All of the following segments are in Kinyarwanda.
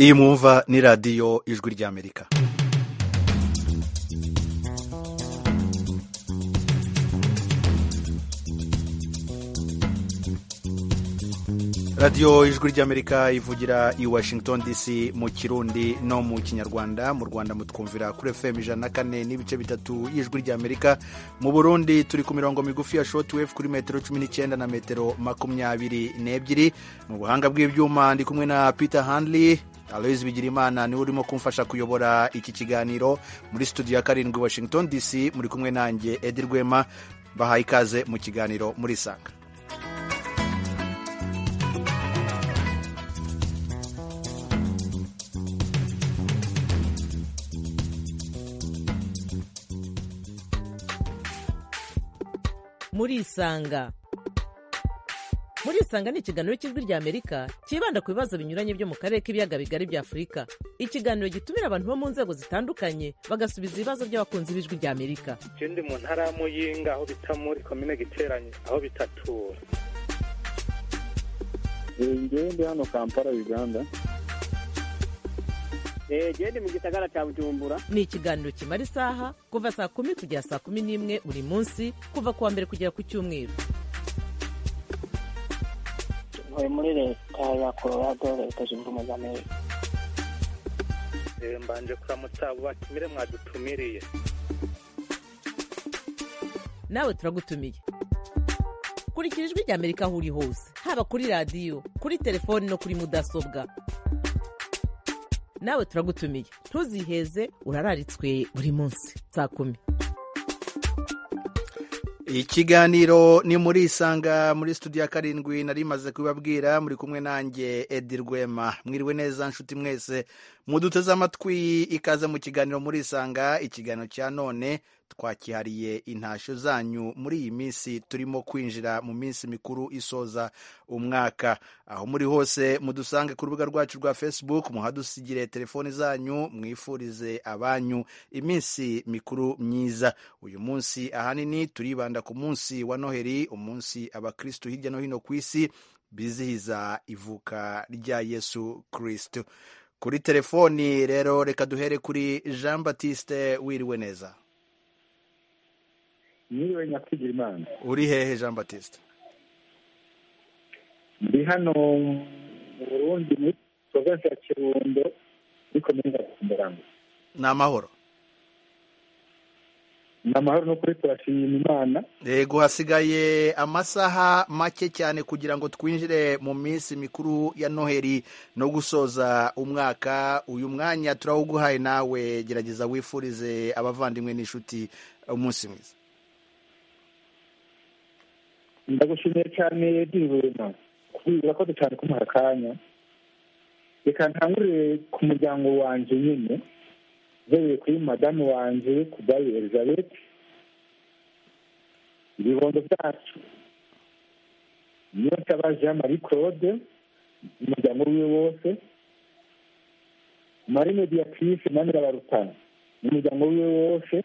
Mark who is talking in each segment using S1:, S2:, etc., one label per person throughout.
S1: iyi mwumva ni radiyo ijwi ry'amerika radiyo ijwi ry'amerika ivugira i washington dc mu kirundi no mu kinyarwanda mu rwanda mutwumvira kuri fm ijana na kane n'ibice bitatu y'ijwi ry'amerika mu burundi turi ku mirongo migufi ya shotwave kuri metero cumi n'icyenda na metero makumyabiri n'ebyiri mu buhanga bw'ibyuma ndi kumwe na peter handley aloyizi bigirimana niwe urimo kumfasha kuyobora iki kiganiro muri studio ya karindwi washington dc muri kumwe nanjye edi rwema bahaye ikaze mu kiganiro muri sanga
S2: murisanga murisanga ni ikiganiro cy'ijwi rya amerika cyibanda ku bibazo binyuranye byo mu karere k'ibiyaga bigari bya afurika ikiganiro gitumira abantu bo mu nzego zitandukanye bagasubiza ibibazo by'abakunzi b'ijwi rya amerika
S3: ikindi mu ntara ya muyinga aho bita muri komine giteranye aho bitatura
S4: ngende hano kampala uganda
S5: gende mu gisagara cya bujumbura
S2: ni ikiganiro kimara isaha kuva saa kumi kugera saa kumi n'imwe buri munsi kuva ku wa mbere kugera ku cyumweru
S6: ntuye muri leta ya colorado leta zunze ubumwe za amerika
S3: Eh, mbanje kuramutsa batumire mwadutumiriye
S2: nawe turagutumiye kurikira ijwi rya amerika aho uri hose haba kuri radiyo kuri telefoni no kuri mudasobwa nawe turagutumiye ntuziheze urararitswe buri munsi saa kumi
S1: ikiganiro ni muri isanga muri studio ya karindwi nari maze kubibabwira muri kumwe nanjye edi rwema mwiriwe neza nshuti mwese muduteze amatwi ikaze mu kiganiro muri isanga ikiganiro cya none twakihariye intashyo zanyu muri iyi minsi turimo kwinjira mu minsi mikuru isoza umwaka aho muri hose mudusange ku rubuga rwacu rwa facebook muhadusigire telefoni zanyu mwifurize abanyu iminsi mikuru myiza uyu munsi ahanini turibanda ku munsi wa noheli umunsi abakristu hirya no hino ku isi bizihiza ivuka rya yesu kristu kuri telefoni rero reka duhere kuri jean batiste wiriwe neza
S4: niwe nyakwigira imana
S1: uri hehe jean batiste
S4: ndi hano mu burundi mu gikorwa cya kirundo muri komine gatumburango
S1: ni amahoro
S4: ni amahoro no kuri turashima imana
S1: yego hasigaye amasaha make cyane kugira ngo twinjire mu minsi mikuru ya noheli no gusoza umwaka uyu mwanya turawuguhaye nawe gerageza wifurize abavandimwe n'inshuti umunsi mwiza
S4: ndagushimiye cyane dirubema kubera ko cyane kumuha akanya reka ntangurire ku muryango wanjye nyine uhereye kuri madamu wanjye kudayi elizabeth ibibondo byacu niyo nsaba jean marie claude umuryango wiwe wose marie mediatrice na nyirabarutana n'umuryango wiwe wose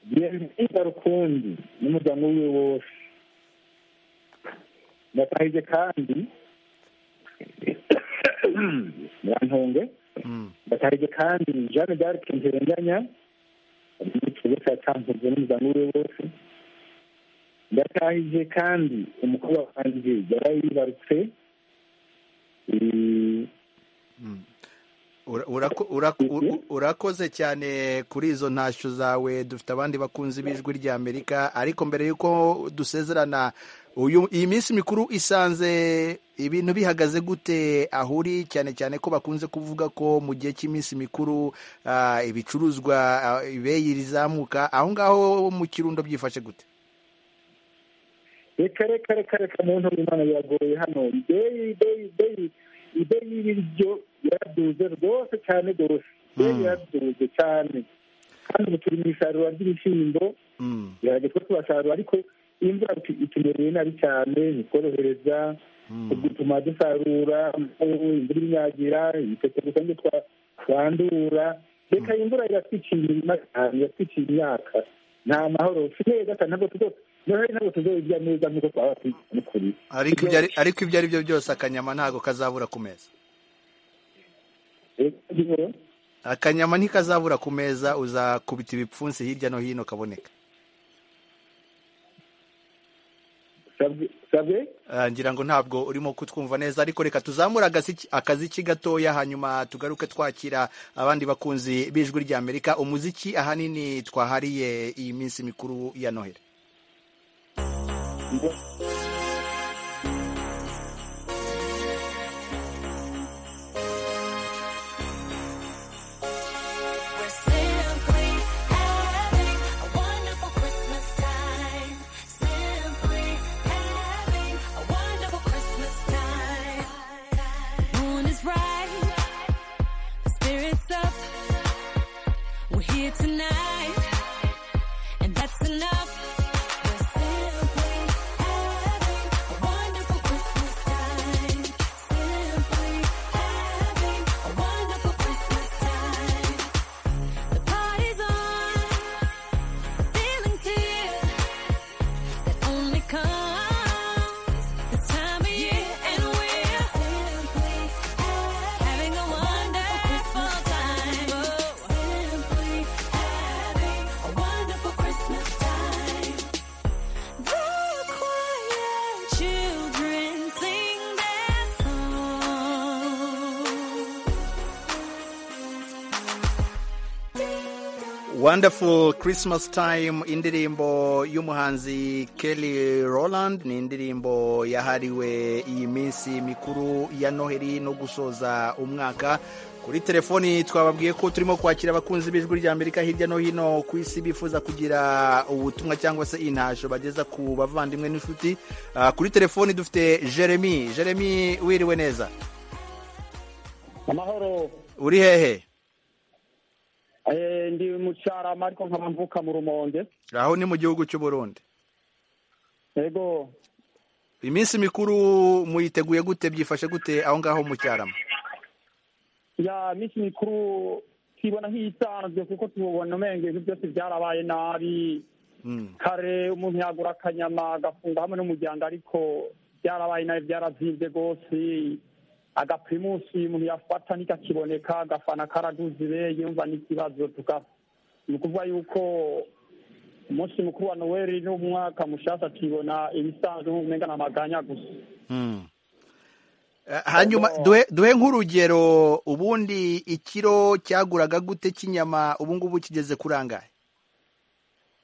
S4: bienvenida rukumbi n'umuryango wiwe wose ndatahije kandi murantunge ndatahije kandi jeanne d'arc ntirenganya n'ikigo cya campuze n'umuryango wiwe wose ndatahije kandi umukobwa wanjye yari yibarutse eh,
S1: Mm. Ura- urako- urako- ur- urakoze cyane kuri izo ntashyo zawe dufite abandi bakunzi b'ijwi rya amerika ariko mbere y'uko dusezerana uyu iyi minsi mikuru isanze ibintu bihagaze gute aho uri cyane cyane ko bakunze kuvuga ko mu gihe cy'iminsi mikuru ah, ibicuruzwa ah, ibeyi rizamuka aho ngaho mu kirundo byifashe gute
S4: reka reka reka reka mu ntoki imana biragoye hano ideyi ideyi ideyi ideyi y'ibiryo yaraduze rwose cyane rwose ideyi yaraduze cyane kandi ubu turi mu isarura ry'ibishyimbo
S1: Mm,
S4: gerageza ko tubasarura ariko imvura tu- itumereye nabi cyane ntitworohereza bituma dusarura ubu imvura inyagira ibiteke gusa nibyo twa- twandura reka imvura iratwiciye imirima cyane iratwiciye imyaka nta mahoro si neza cyane ntabwo tuzo noheli ntabwo tuzoyirya neza nk'uko twaba tuyikora
S1: ariko ibyo ari- ariko ibyo ari byo byose akanyama ntabwo kazabura ku meza
S7: Eh,
S1: akanyama ntikazabura ku meza uzakubita ibipfunsi hirya no hino kaboneka
S7: sabwe- sabwe
S1: Ah, ngira ngo ntabwo urimo kutwumva neza ariko reka tuzamure agasi- akaziki gatoya hanyuma tugaruke twakira abandi bakunzi b'ijwi ry'amerika umuziki ahanini twahariye iyi minsi mikuru ya noheli
S8: We're simply having a wonderful Christmas time. Simply having a wonderful Christmas time. Moon is bright, the spirits up. We're here tonight, and that's enough. We're simply having a wonderful Christmas time. Simply having a wonderful Christmas time. The party's on, the feeling's here that only comes this time of year, and we're simply having a wonderful time. Simply having a wonderful Christmas time. The quiet children sing their song.
S1: wonderful christmas time indirimbo y'umuhanzi kelly roland ni indirimbo yahariwe iyi minsi mikuru ya noheli no gusoza umwaka kuri telefoni twababwiye ko turimo kwakira abakunzi b'ijwi ry'amerika hirya no hino ku isi bifuza kugira ubutumwa cyangwa se intasho bageza ku bavandimwe n'inshuti Ah, kuri telefoni dufite jeremy jeremy wiriwe neza
S9: amahoro
S1: uri hehe
S9: Eh, ndi mucarama ariko nkaba mvuka mu rumonge
S1: aho ni mu gihugu cy'u burundi
S9: yego
S1: iminsi mikuru muyiteguye gute byifashe gute aho ngaho mu cyarama
S9: ya minsi mikuru tubona nk'iyisanzwe kuko tubona umenge ibintu byose byarabaye nabi
S1: Mm.
S9: kare umuntu yagura akanyama agafunga hamwe n'umuryango ariko byarabaye nabi byarazibye rwose agaprimusi umuntu yafata ntikakiboneka agafana karaduzibe yumva n'ikibazo tuka- ni ukuvuga yuko umunsi mukuru wa noweli n'umwaka mushasha tubona ibisanzwe nk'umenga ni amaganya gusa
S1: Mm. Eh, hanyuma duhe duhe nk'urugero ubundi ikiro cyaguraga gute cy'inyama ubu ngubu kigeze kuri angahe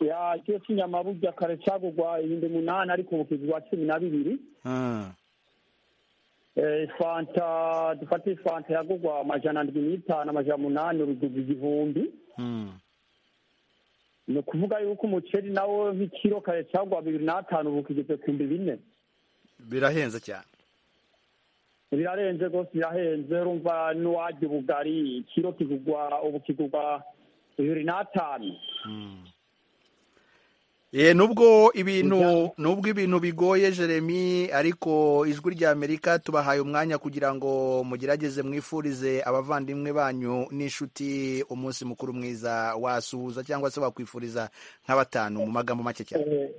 S9: ya ikiro cy'inyama burya kare cyagurwa ibihumbi umunani ariko ubu kigurwa cumi na bibiri
S1: Mm.
S9: Eh, fanta dufate ifanta yagurwa amajana ndwi n'itanu amajana munani uruduga igihumbi
S1: Mm.
S9: ni ukuvuga yuko umuceri nawo nk'ikiro kare cyagurwa bibiri n'atanu ubu kigeze ku bihumbi bine
S1: birahenze cyane
S9: birarenze rwose birahenze urumva n'uwajya ubugari ikiro kigurwa ubu kigurwa bibiri n'atanu
S1: Eh, nubwo ibintu nubwo ibintu bigoye jeremy ariko ijwi rya amerika tubahaye umwanya kugira ngo mugerageze mwifurize abavandimwe banyu n'inshuti umunsi mukuru mwiza wasuhuza cyangwa se wakwifuriza nka batanu mu magambo make cyane
S9: Eh,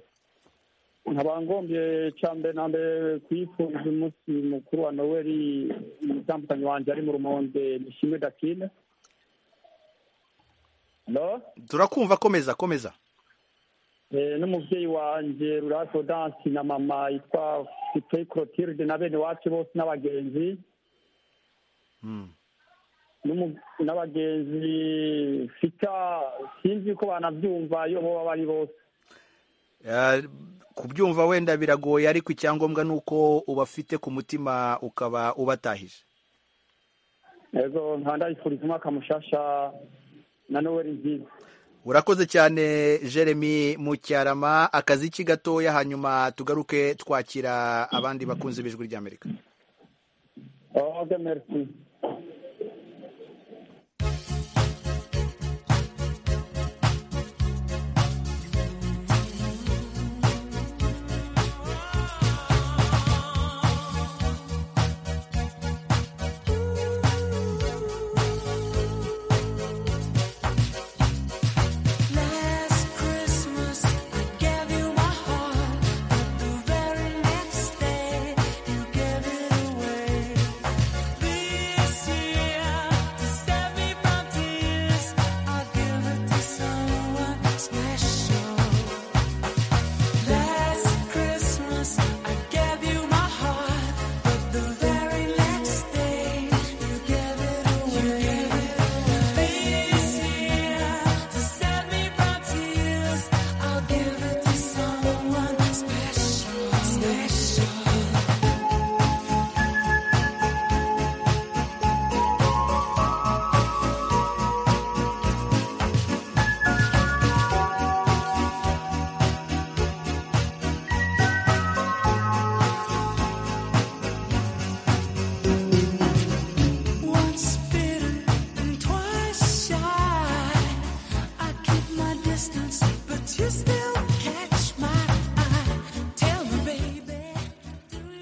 S9: nkaba ngombye cya mbere na mbere kuyifuriza umunsi mukuru wa noweli umutambukanyi wanjye ari mu rumonde nishimwe dakine Hello?
S1: turakumva komeza komeza
S9: Eh, n'umubyeyi wanjye rurafo dansi na mama yitwa fitoyi clotilde na bene wacu bose n'abagenzi
S1: Mm.
S9: n'umu- n'abagenzi fita sinzi ko banabyumva iyo boba bari bose
S1: Eh, kubyumva wenda biragoye ariko icyangombwa ni uko ubafite ku mutima ukaba ubatahije
S9: ego nkandayifuriza umwaka mushasha na noweli nziza
S1: urakoze cyane jeremy mu cyarama akaziki gatoya hanyuma tugaruke twakira abandi bakunzi b'ijwi ry'amerika
S9: oge merci
S8: Last Christmas I gave you my heart, but the very next day you gave it away. Be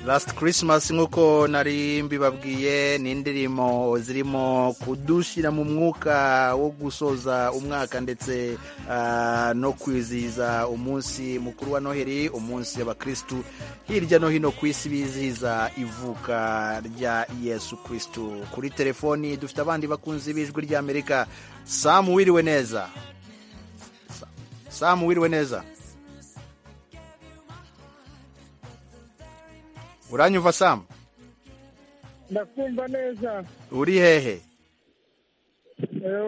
S1: Last Christmas nk'uko nari mbibabwiye ni indirimbo zirimo kudushyira mu mwuka wo gusoza umwaka ndetse ah, no kwizihiza umunsi mukuru wa noheli umunsi abakristu hirya no hino ku isi bizihiza ivuka rya yesu kristu kuri telefoni dufite abandi bakunzi b'ijwi ry'amerika samu wiriwe neza Sa- samu wiriwe neza uranyumva samu
S7: ndakumva neza
S1: uri hehe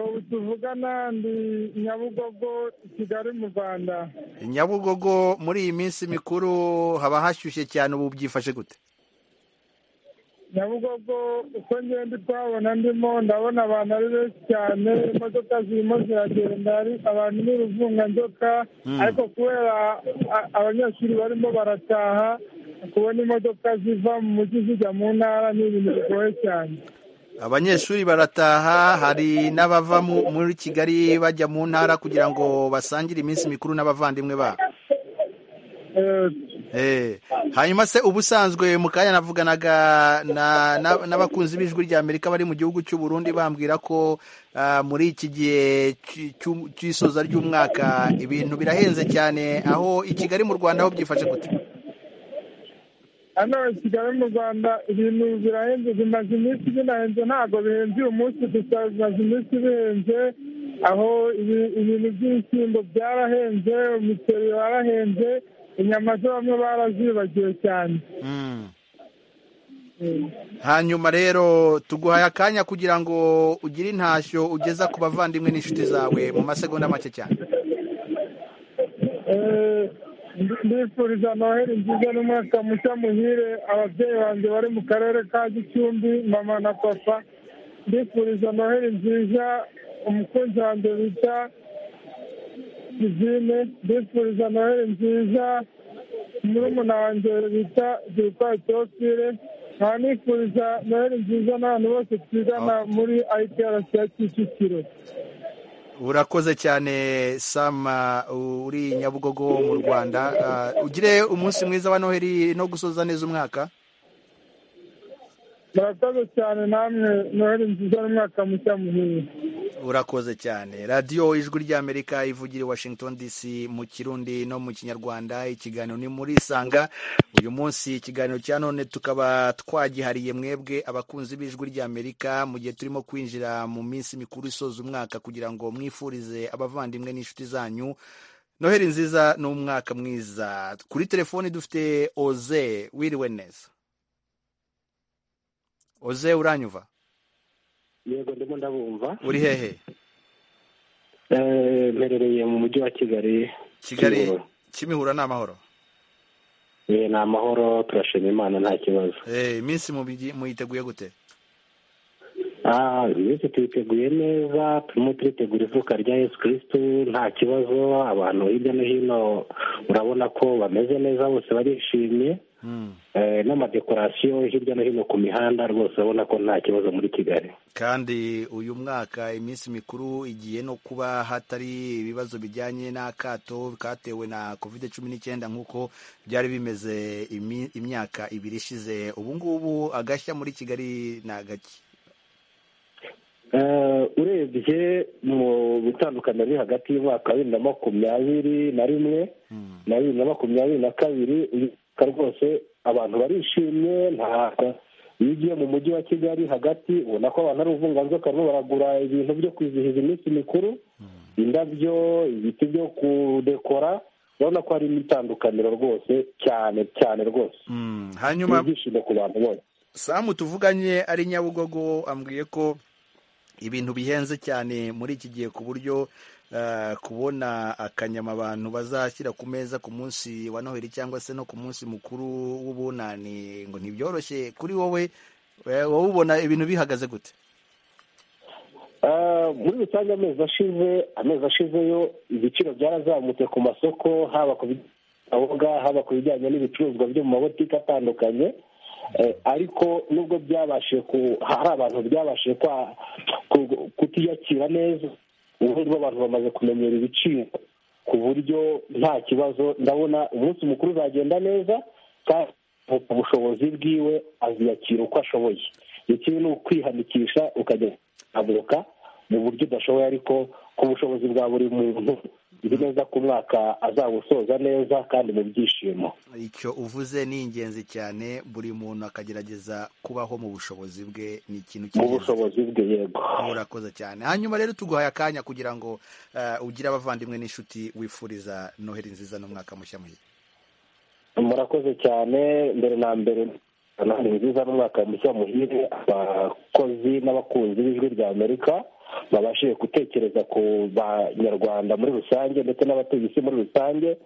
S7: ubu tuvugana ndi nyabugogo kigali mu rwanda
S1: nyabugogo muri iyi minsi mikuru haba hashyushye cyane ubu byifashe gute
S7: nyabugogo uko ngenda twabona ndimo ndabona abantu ari benshi cyane imodoka zirimo ziragenda ari abantu n'uruvunganzoka ariko kubera a- abanyeshuri barimo barataha kubona imodoka ziva mu mujyi zijya mu ntara ni ibintu bigoye cyane
S1: abanyeshuri barataha hari n'abava mu- muri kigali bajya mu ntara kugira ngo basangire iminsi mikuru n'abavandimwe babo
S7: Eh,
S1: Eh, hanyuma se ubusanzwe mu kanya navuganaga na- na- n'abakunzi b'ijwi rya amerika bari mu gihugu cy'u burundi bambwira ko ah, muri iki gihe cy- cy'u- cy'isoza ry'umwaka ibintu birahenze cyane aho i kigali mu rwanda ho byifashe gute
S7: hano i kigali mu rwanda ibintu birahenze bimaze iminsi binahenze ntabwo bihenze uyu munsi gusa bimaze iminsi bihenze aho ibi- ibintu by'ibishyimbo byarahenze umuceri warahenze inyama zo bamwe barazibagiwe cyane
S1: Mm. hanyuma rero tuguhaye akanya kugira ngo ugire intashyo ugeza ku bavandimwe n'inshuti zawe mu masegonda make cyane
S7: Eh, ndi- ndifuriza noheli nziza n'umwaka mushya muhire ababyeyi banjye bari mu karere ka gicumbi mama na papa ndifuriza noheli nziza umukunzi wanjye bita kizine ndifuriza noheli nziza murumuna wanjye bita zirikwa teofile nkanifuriza noheli nziza n'abantu bose twigana muri ayipiyarasi ya kicukiro
S1: urakoze cyane sama uri nyabugogo mu rwanda Ah, ugire umunsi mwiza wa noheli no gusoza neza umwaka
S7: murakoze cyane namwe noheli nziza n'umwaka mushya muhire
S1: urakoze cyane radiyo ijwi ry'amerika ivugira i washington dc mu kirundi no mu kinyarwanda ikiganiro ni muri sanga uyu munsi ikiganiro cya none tukaba twagihariye mwebwe abakunzi b'ijwi ry'amerika mu gihe turimo kwinjira mu minsi mikuru isoza umwaka kugira ngo mwifurize abavandimwe n'inshuti zanyu noheli nziza n'umwaka mwiza kuri telefoni dufite oze wiriwe neza oze uranyuva
S3: yego ndimo ndabumva
S1: uri hehe
S3: Eh, mperereye mu mujyi wa kigali
S1: kigali
S3: Kimihurura.
S1: kimihura ni amahoro
S3: Eh, ni amahoro turashima imana nta kibazo
S1: Eh, iminsi mubigi- muyiteguye gute
S3: Ah, iminsi tuyiteguye neza turimo turitegura ivuka rya yesu kirisitu nta kibazo abantu hirya no hino urabona ko bameze neza bose barishimye Eh, n'amadekorasiyo hirya no hino ku mihanda rwose urabona ko nta kibazo muri kigali
S1: kandi uyu mwaka iminsi mikuru igiye no kuba hatari ibibazo bijyanye n'akato katewe na covid cumi n'icyenda nk'uko byari bimeze imi- imyaka ibiri ishize ubu ngubu agashya muri kigali ni agaki
S3: Eh, urebye mu gutandukana biri hagati y'umwaka wa bibiri na makumyabiri na rimwe na bibiri na makumyabiri na kabiri uyu mwaka rwose abantu barishimye ntabwo iyo ugiye mu mujyi wa kigali hagati ubona ko abantu ari uruvunganzoka barimo baragura ibintu byo kwizihiza iminsi mikuru indabyo ibiti byo kudekora urabona ko hari imitandukaniro rwose cyane cyane rwose
S1: Mm, hanyuma
S3: ibyishimo ku bantu bose
S1: samu tuvuganye ari nyabugogo ambwiye ko ibintu bihenze cyane muri iki gihe ku buryo eh, kubona akanyama abantu bazashyira ku meza ku munsi wa noheli cyangwa se no ku munsi mukuru w'ubunani ngo ntibyoroshye kuri wowe eh, wowe ubona ibintu bihagaze gute
S3: Ah, muri rusange amezi ashize amezi ashizeyo ibiciro byarazamutse ku masoko haba ku biboga haba ku bijyanye n'ibicuruzwa byo mu mabotike atandukanye Eh, ariko nubwo byabashije ku hari abantu byabashije kwa ku- kutiyakira neza ubu ngubu abantu bamaze kumenyera ibiciro ku buryo nta kibazo ndabona umunsi mukuru uzagenda neza kandi ubushobozi bwiwe aziyakira uko ashoboye ikindi ni ukwihanikisha ukajya kuzamuka mu buryo udashoboye ariko ku bushobozi bwa buri muntu nzi neza ko umwaka azabusoza neza kandi mu byishimo
S1: icyo uvuze ni ingenzi cyane buri muntu akagerageza kubaho mu bushobozi bwe ni ikintu
S3: mu
S1: cy'ingenzi
S3: bushobozi bwe yego
S1: urakoze cyane hanyuma rero tuguhaye akanya kugira ngo eh, ugire abavandimwe n'inshuti wifuriza noheli nziza n'umwaka mushya muhire
S3: murakoze cyane mbere na mbere ni nziza n'umwaka mushya muhire abakozi n'abakunzi b'ijwi rya amerika babashije gutekereza ku banyarwanda muri rusange ndetse n'abatuye isi muri rusange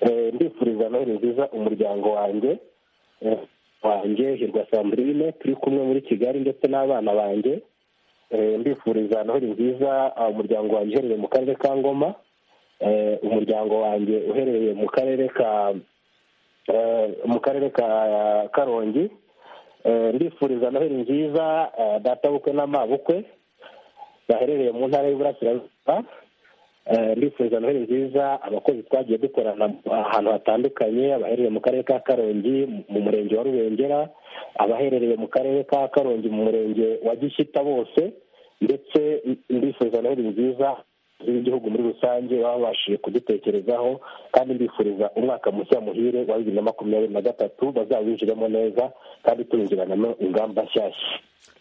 S3: Eh, ndifuriza noheli nziza umuryango wanjye Eh, wanjye hirwa sandrine turi kumwe muri kigali ndetse n'abana banjye Eh, ndifuriza noheli nziza ah, umuryango wanjye uherereye mu karere ka ngoma Eh, umuryango wanjye uherereye mu karere ka eh, mu karere ka karongi Eh, ndifuriza noheli nziza eh, databukwe n'amabukwe baherereye mu ntara y'uburasirazuba Eh, ndifuriza noheli nziza abakozi twagiye dukorana ahantu hatandukanye abaherereye mu karere ka karongi mu murenge wa rubengera abaherereye mu karere ka karongi mu murenge wa gishyita bose ndetse ndifuza noheli nziza z'igihugu muri rusange baba babashije kudutekerezaho kandi ndifuriza umwaka mushya muhire wa bibiri na makumyabiri na gatatu bazawinjiremo neza kandi tuwinjiranamo ingamba nshyashya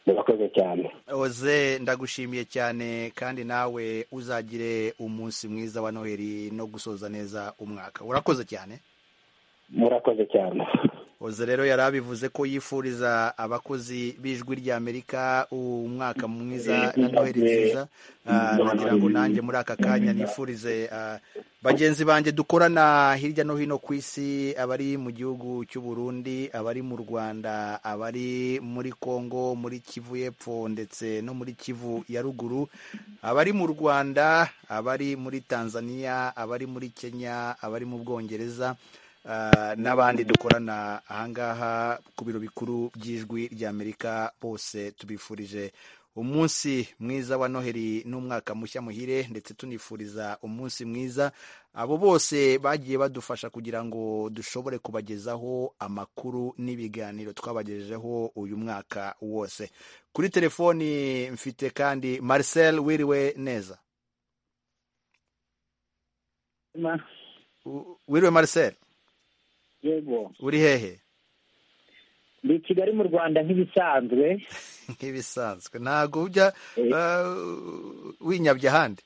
S3: murakoze cyane
S1: oze ndagushimiye cyane kandi nawe uzagire umunsi mwiza wa noheli no gusoza neza umwaka urakoze cyane
S3: murakoze cyane
S1: oze rero yari abivuze ko yifuriza abakozi b'ijwi ry'amerika umwaka mwiza na noheli nziza Ah, nagira ngo nanjye muri aka kanya nifurize ah, bagenzi banjye dukorana hirya no hino ku isi abari mu gihugu cy'u Burundi abari mu Rwanda abari muri Kongo muri Kivu y'Epfo ndetse no muri Kivu ya ruguru abari mu Rwanda abari muri Tanzania abari muri Kenya abari mu Bwongereza ah, n'abandi dukorana ahangaha ku biro bikuru by'ijwi ry'Amerika bose tubifurije umunsi mwiza wa noheli n'umwaka mushya muhire ndetse tunifuriza umunsi mwiza abo bose bagiye badufasha kugira ngo dushobore kubagezaho amakuru n'ibiganiro twabagejejeho uyu mwaka wose kuri telefoni mfite kandi marcel wiriwe neza U- wiriwe marcel
S10: yego
S1: uri hehe
S10: ndi i kigali mu rwanda nk'ibisanzwe
S1: nk'ibisanzwe ntabwo ujya uh, winyabye ahandi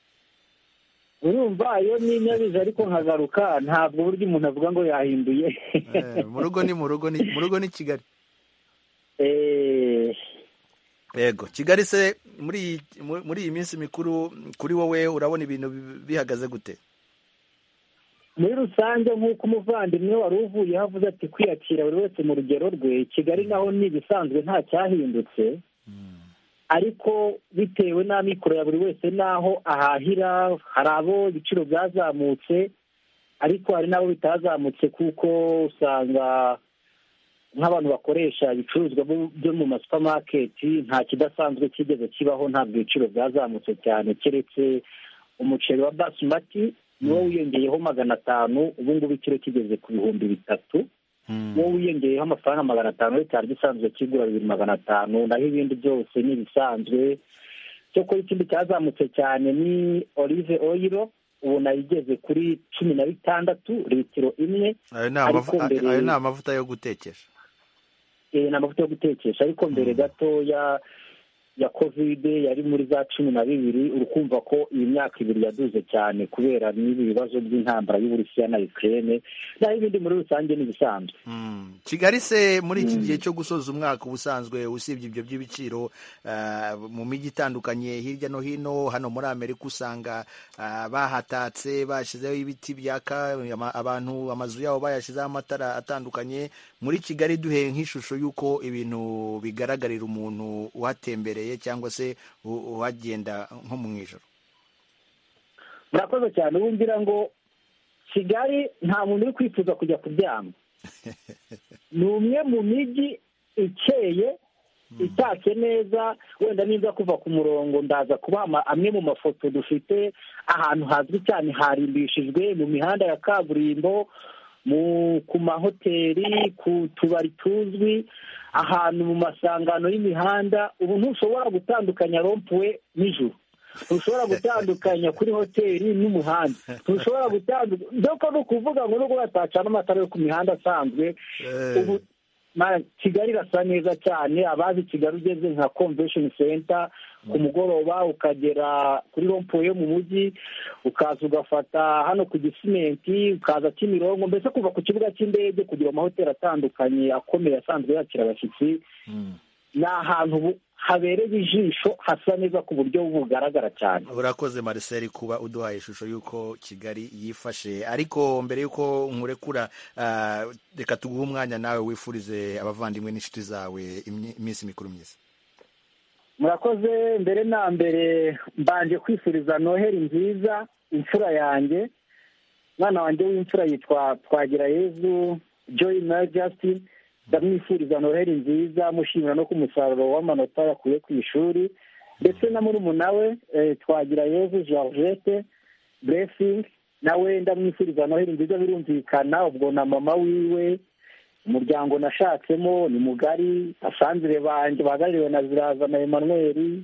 S10: urumva iyo ninyabiza ariko nkagaruka ntabwo burya umuntu avuga ngo yahinduye
S1: Eh, mu rugo ni mu rugo ni mu rugo ni kigali
S10: Eh,
S1: yego kigali se muri iyi- mu- muri iyi minsi mikuru kuri wowe urabona ibintu bi- bihagaze gute
S10: muri rusange nk'uko umuvandimwe wari uvuyeho avuze ati kwiyakira buri wese mu rugero rwe kigali naho ni ibisanzwe nta cyahindutse ariko bitewe n'amikoro ya buri wese n'aho ahahira hari abo ibiciro byazamutse ariko hari n'abo bitazamutse kuko usanga nk'abantu bakoresha ibicuruzwa bu- byo mu masupamaketi nta kidasanzwe kigeze kibaho ntabwo ibiciro byazamutse cyane keretse umuceri wa basmati niwo wiyongeyeho magana atanu ubu ngubu ikiro kigeze ku bihumbi bitatu uwo wiyongeyeho amafaranga magana atanu yo cyari gisanzwe kigura bibiri magana atanu naho ibindi byose ni ibisanzwe cyakora ikindi cyazamutse cyane ni olive oyiro ubu nayo igeze kuri cumi na bitandatu litiro imwe
S1: ayo ni
S10: Ariko
S1: amavu-
S10: mbere-
S1: ayo ni amavuta yo gutekesha
S10: eh, ni amavuta yo gutekesha ariko mbere gatoya ya kovide yari muri za cumi na bibiri urukumva ko iyi myaka ibiri yaduze cyane kubera n'ibi bibazo by'intambara y'uburusiya na ukraine naho ibindi muri rusange ni ibisanzwe
S1: Mm. kigali se muri iki gihe cyo gusoza umwaka ubusanzwe usibye ibyo by'ibiciro ah, mu mijyi itandukanye hirya no hino hano muri amerika usanga ah, bahatatse bashyizeho ibiti byaka ama- abantu amazu yabo bayashyizeho amatara atandukanye muri kigali duhe nk'ishusho y'uko ibintu bigaragarira umuntu uhatembereye cyangwa se u- uhagenda nko mu ijoro
S10: murakoze cyane ubu ngira ngo kigali nta muntu uri kwifuza kujya kuryama ni umwe mu mijyi ikeye itatse neza wenda nimba kuva ku murongo ndaza kuba amwe mu mafoto dufite ahantu hazwi cyane harimbishijwe mu mihanda ya kaburimbo
S3: mu- ku mahoteli ku tubari tuzwi ahantu mu masangano y'imihanda ubu ntushobora gutandukanya rompuwe n'ijuru ntushobora gutandukanya kuri hoteli n'umuhanda ntushobora gutandukanya doko ni ukuvuga ngo nubwo batacana amatara yo ku mihanda asanzwe
S1: Eh.
S3: ubu Ma- kigali irasa neza cyane abazi kigali ugeze nka convention center ku mugoroba ukagera kuri rompuwe yo mu mujyi ukaza ugafata hano ku gisimenti ukaza kimirongo mbese kuva ku kibuga cy'indege kugira amahoteli atandukanye akomeye asanzwe yakira abashyitsi ni ahantu ubu- habereye ijisho hasa neza ku buryo bugaragara cyane
S1: urakoze Marcel kuba uduhaye ishusho y'uko kigali yifashe ariko mbere y'uko nkurekura ah, reka tuguhe umwanya nawe wifurize abavandimwe n'inshuti zawe imyi- iminsi mikuru myiza
S3: murakoze mbere na mbere mbanje kwifuriza noheli nziza imfura yanjye umwana wanjye w'imfura yitwa twagira yezu joy na justin ndamwifuriza noheli nziza mushimira no ku musaruro w'amanota yakuye ku ishuri ndetse na murumuna we eh, twagira yezu georgette blessing nawe ndamwifuriza noheli nziza birumvikana ubwo na mama wiwe umuryango nashatsemo ni mugari basanzire banjye bahagarariwe na ziraza na emmanuel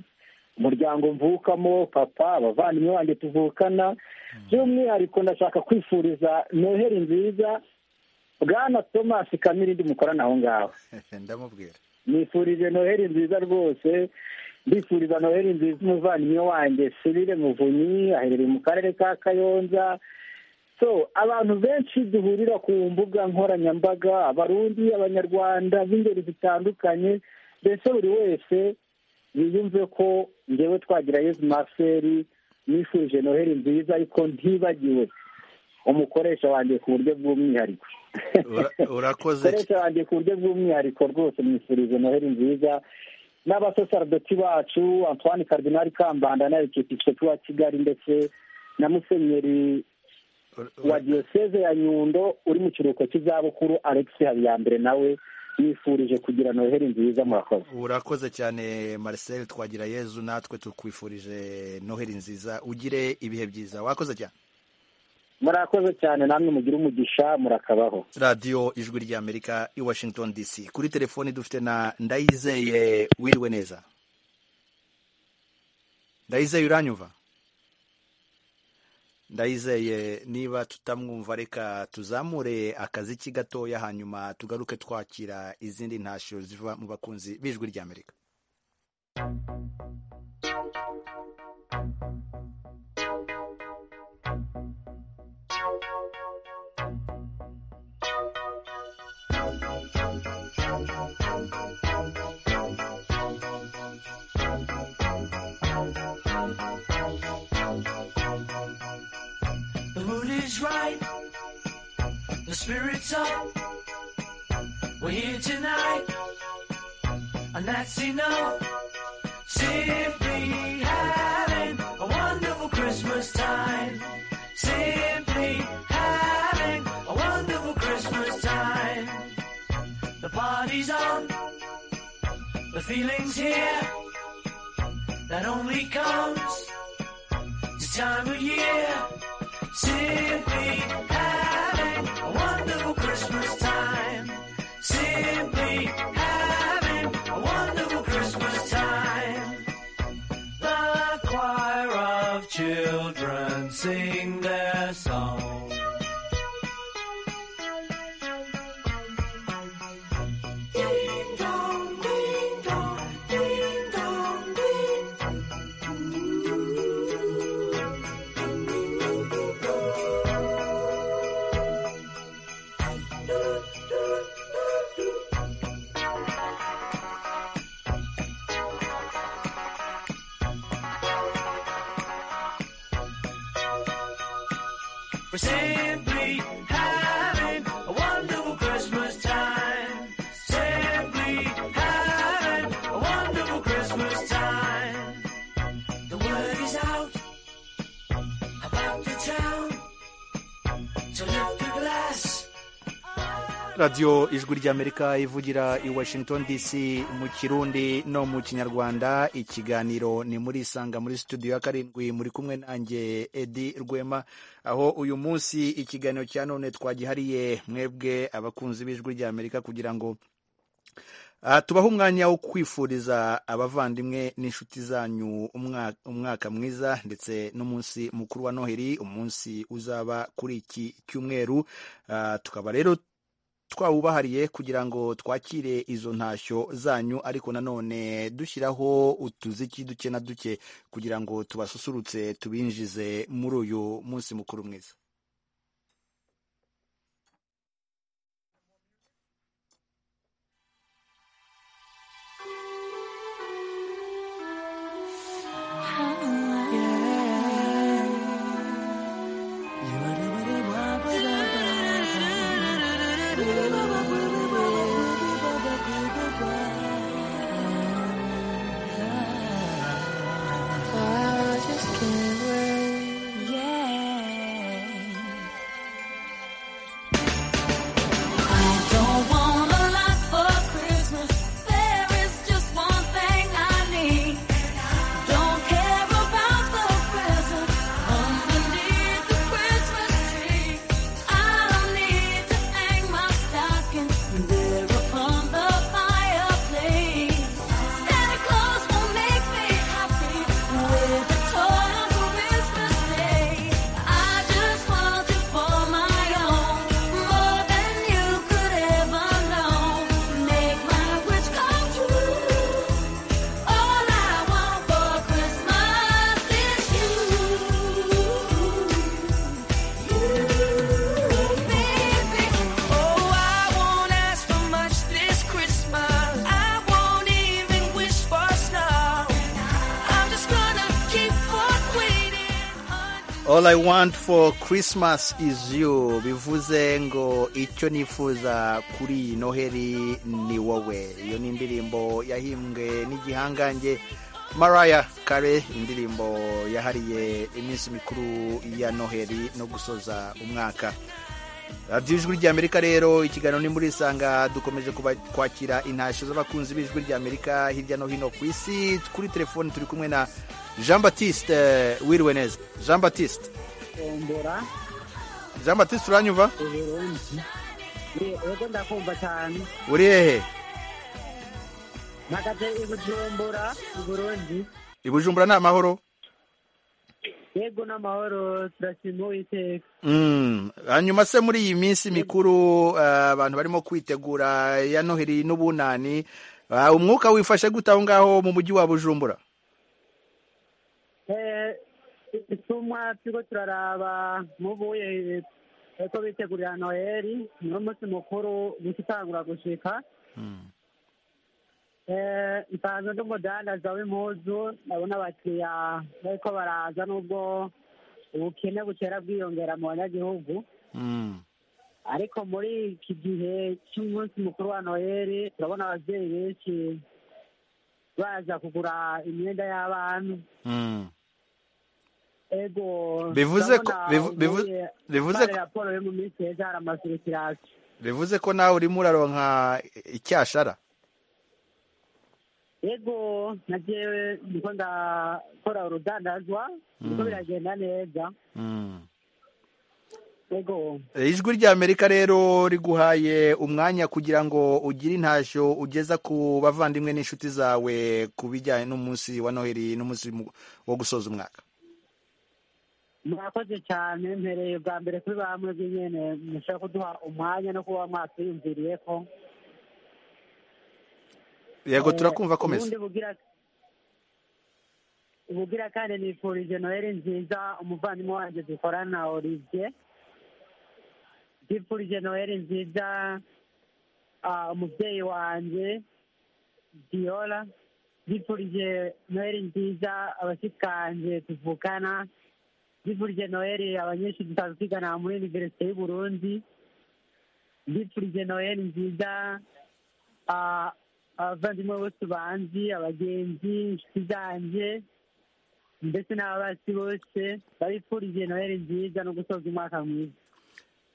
S3: umuryango mvukamo papa abavandimwe banjye tuvukana by'umwihariko ndashaka kwifuriza noheli nziza bwana thomas kamirindi mukorana aho ngaho
S1: ndamubwira
S3: nifurije noheli nziza rwose ndifuriza noheli nziza umuvandimwe wanjye sirire muvunyi aherereye mu karere ka kayonza so abantu benshi duhurira ku mbuga nkoranyambaga abarundi abanyarwanda b'ingeri zitandukanye mbese buri wese yiyumve ko ngewe twagira yezu marcel nifurije noheli nziza ariko ntibagiwe umukoresha wanjye ku buryo bw'umwihariko
S1: Ura- urakoze
S3: koresha wanjye ku buryo bw'umwihariko rwose mwifurize noheli nziza n'abasosarudoti bacu antoine cardinal kambanda na ekipisikopi wa kigali ndetse na musenyeri wa diyoseze ya nyundo uri mu kiruhuko cy'izabukuru alex habiyambere nawe yifurije kugira noheli nziza murakoze
S1: urakoze cyane Marcel twagira yezu natwe tukwifurije noheli nziza ugire ibihe byiza wakoze cyane
S3: murakoze cyane namwe mugira umugisha murakabaho
S1: radiyo ijwi ry'amerika i washington dc kuri telefoni dufite na ndayizeye wiriwe neza ndayizeye uranyumva ndayizeye niba tutamwumva reka tuzamure akaziki gatoya hanyuma tugaruke twakira izindi ntashyo ziva mu bakunzi b'ijwi ry'amerika
S11: The mood is right. The spirit's up. We're here tonight. And that's enough. Simply having a wonderful Christmas time. Simply having a wonderful Christmas time. The party's on. The feeling's here. That only comes this time of year. Simply having a wonderful Christmas time. Simply having a wonderful Christmas time. The choir of children sing their song. Ding dong, ding dong, ding dong, ding. We're simply having a wonderful Christmas time. Simply having a wonderful Christmas time. The word is out about the town. So lift a glass
S1: radiyo ijwi ry'amerika ivugira i washington dc mu kirundi no mu kinyarwanda ikiganiro ni muri isanga muri studio ya karindwi muri kumwe nanjye edi rwema aho uyu munsi ikiganiro cya none twagihariye mwebwe abakunzi b'ijwi ry'amerika kugira ngo Ah, tubaho umwanya wo kwifuriza abavandimwe n'inshuti zanyu umwa- umwaka mwiza ndetse n'umunsi mukuru wa noheli umunsi uzaba kuri iki cyumweru Ah, tukaba rero twawubahariye kugira ngo twakire izo ntashyo zanyu ariko nanone dushyiraho utuziki duke na duke kugira ngo tubasusurutse tubinjize muri uyu munsi mukuru mwiza
S8: I just can't wait, yeah. I don't want a lot for Christmas. There is just one thing I need. Don't care about the present underneath the Christmas tree. I don't need to hang my stocking there upon the fireplace. Santa Claus will make me happy with a toy on Christmas Day. I just want it for my own, more than you could ever know. Make my wish come true. All I want for Christmas is you, you, baby.
S11: Oh, I won't ask for much this Christmas. I won't even wish for snow. I'm just gonna keep on waiting.
S1: All I want for Christmas is you bivuze ngo icyo nifuza kuri iyi noheri ni wowe iyo ni indirimbo yahimbwe n'igihangange Mariah Carey indirimbo yahariye iminsi mikuru ya noheri no gusoza umwaka radiyo ijwi ry'amerika rero ikiganiro ni muri isanga dukomeje kuba- kwakira intashyo z'abakunzi b'ijwi ry'amerika hirya no hino ku isi kuri telefoni turi kumwe na jean batiste wiriwe neza jean batiste
S10: tombora
S1: jean batiste uranyumva
S10: uburundi Ye- yego ndakumva cyane
S1: uri hehe
S10: mpagaze i bujumbura i burundi
S1: i bujumbura ni amahoro
S10: yego n'amahoro turashima uwiteka
S1: Mm, hanyuma se muri iyi minsi mikuru eh, abantu barimo kwitegura ya noheri n'ubunani ah, umwuka wifashe gute aho ngaho mu mujyi wa bujumbura
S10: Eh, itumwa turiko turaraba mubuye eko bitegurira noheli niwo munsi mukuru gukitangura gushika Eh, nsanzwe ndi umudandaza w'impuzu ndabona abakiriya bariko baraza n'ubwo ubukene butera bwiyongera mu banyagihugu
S1: Mm.
S10: ariko muri iki gihe cy'umunsi mukuru wa noheli turabona ababyeyi benshi baza kugura imyenda y'abana
S1: Mm.
S10: ego
S1: Bivuze ko-
S10: ndabona
S1: bivu- bivu-
S10: uvuye
S1: bivuze
S10: muri
S1: ko-
S10: raporo yo mu minsi heza hari amasurikirasi
S1: bivuze ko nawe urimo uraronka icyashara
S10: ego na jewe ndiko ndakora urudandazwa ndiko biragenda neza
S1: Mm.
S10: ego
S1: Eh, ijwi ry'amerika rero riguhaye umwanya kugira ngo ugire intashyo ugeza ku bavandimwe n'inshuti zawe ku bijyanye n'umunsi wa noheli n'umunsi mu- wo gusoza umwaka
S10: murakoze cyane mpereye bwa mbere kuri bamwe bw'inyene mushaka kuduha umwanya no kuba mwatwiyumviriye ko
S1: yego
S10: Eh,
S1: turakumva komeza
S10: ubundi bugira bugira kandi nifurije noheli nziza umuvandimwe wanjye dukorana olivier ndifurije noheli nziza ah, umubyeyi wanjye diola ndifurije noheli nziza abashikanje tuvukana ndifurije noheli abanyeshuri dusanzwe twigana muri univerisite y'u burundi ndifurije noheli nziza ah, abavandimwe bose banzi abagenzi inshuti zanjye ndetse n'ababasi bose babifurije noheli nziza no gusoza umwaka mwiza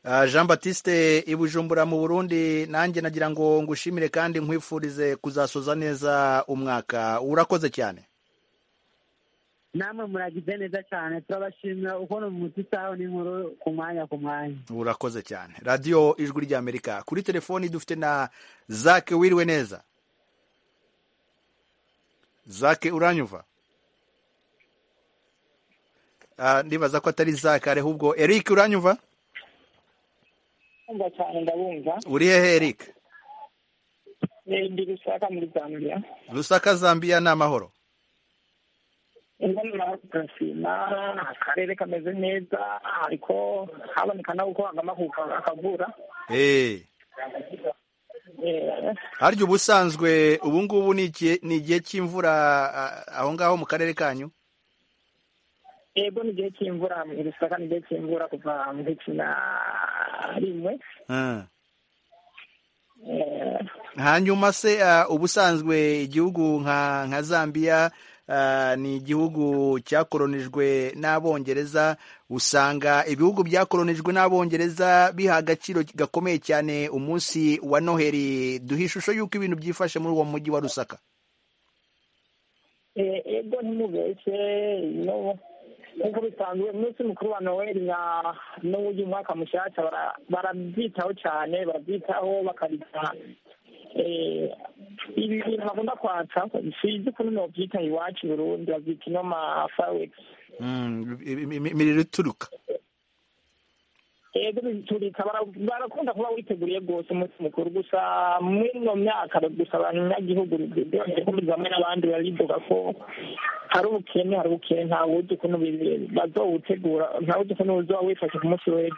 S1: Ah, Jean Baptiste i Bujumbura mu Burundi nanjye nagira ngo ngushimire kandi nkwifurize kuzasoza neza umwaka urakoze cyane
S12: namwe muragize neza cyane turabashimira ukuntu mutisaho n'inkuru ku mwanya ku mwanya
S1: urakoze cyane radiyo ijwi ry'amerika kuri telefoni dufite na zake wiriwe neza zake uranyumva Ah, ndibaza ko atari zake ariho ubwo eric uranyumva
S6: Ndumva cyane ndabumva
S1: uri hehe eric
S6: Eh, ndi gushaka muri zambia
S1: rusaka zambia ni amahoro
S6: ingoma turashima akarere kameze neza ariko haboneka nawe uko agamahuka akavura
S1: Eh,
S6: Eh,
S1: harya ubusanzwe ubu ngubu ni igihe- ni igihe cy'imvura ah, aho ngaho mu karere kanyu
S6: yego ni igihe cy'imvura mu gisaka ni igihe cy'imvura kuva mu ziki na rimwe
S1: Ah.
S6: Eh,
S1: hanyuma se ah, ubusanzwe igihugu nka nka zambia ah, ni igihugu cyakoronijwe n'abongereza usanga ibihugu byakoronijwe n'abongereza biha agaciro gakomeye cyane umunsi wa noheli duha ishusho y'uko ibintu byifashe muri uwo mujyi wa rusaka
S6: eh, yego ntimubeshye no nk'uko bisanzwe umunsi mukuru wa noheli na n'uburyo umwaka mushyashya bara- barabyitaho cyane barabyitaho bakarita eh, ibi bintu bakunda kwatsa sinzi ukuntu nobyita iwacu i burundi babyita ino ma fireworks
S1: Mm, im- im- imiriro ituruka
S6: yego biturika bara- barakunda kuba witeguriye rwose umunsi mukuru gusa muri ino myaka gusa abanyagihugu byongeye kumva hamwe n'abandi barivuga ko hari ubukene hari ubukene ntawe uzi ukuntu bi- bazowutegura ntawe uzi ukuntu uzoba wifashe ku munsi w'ejo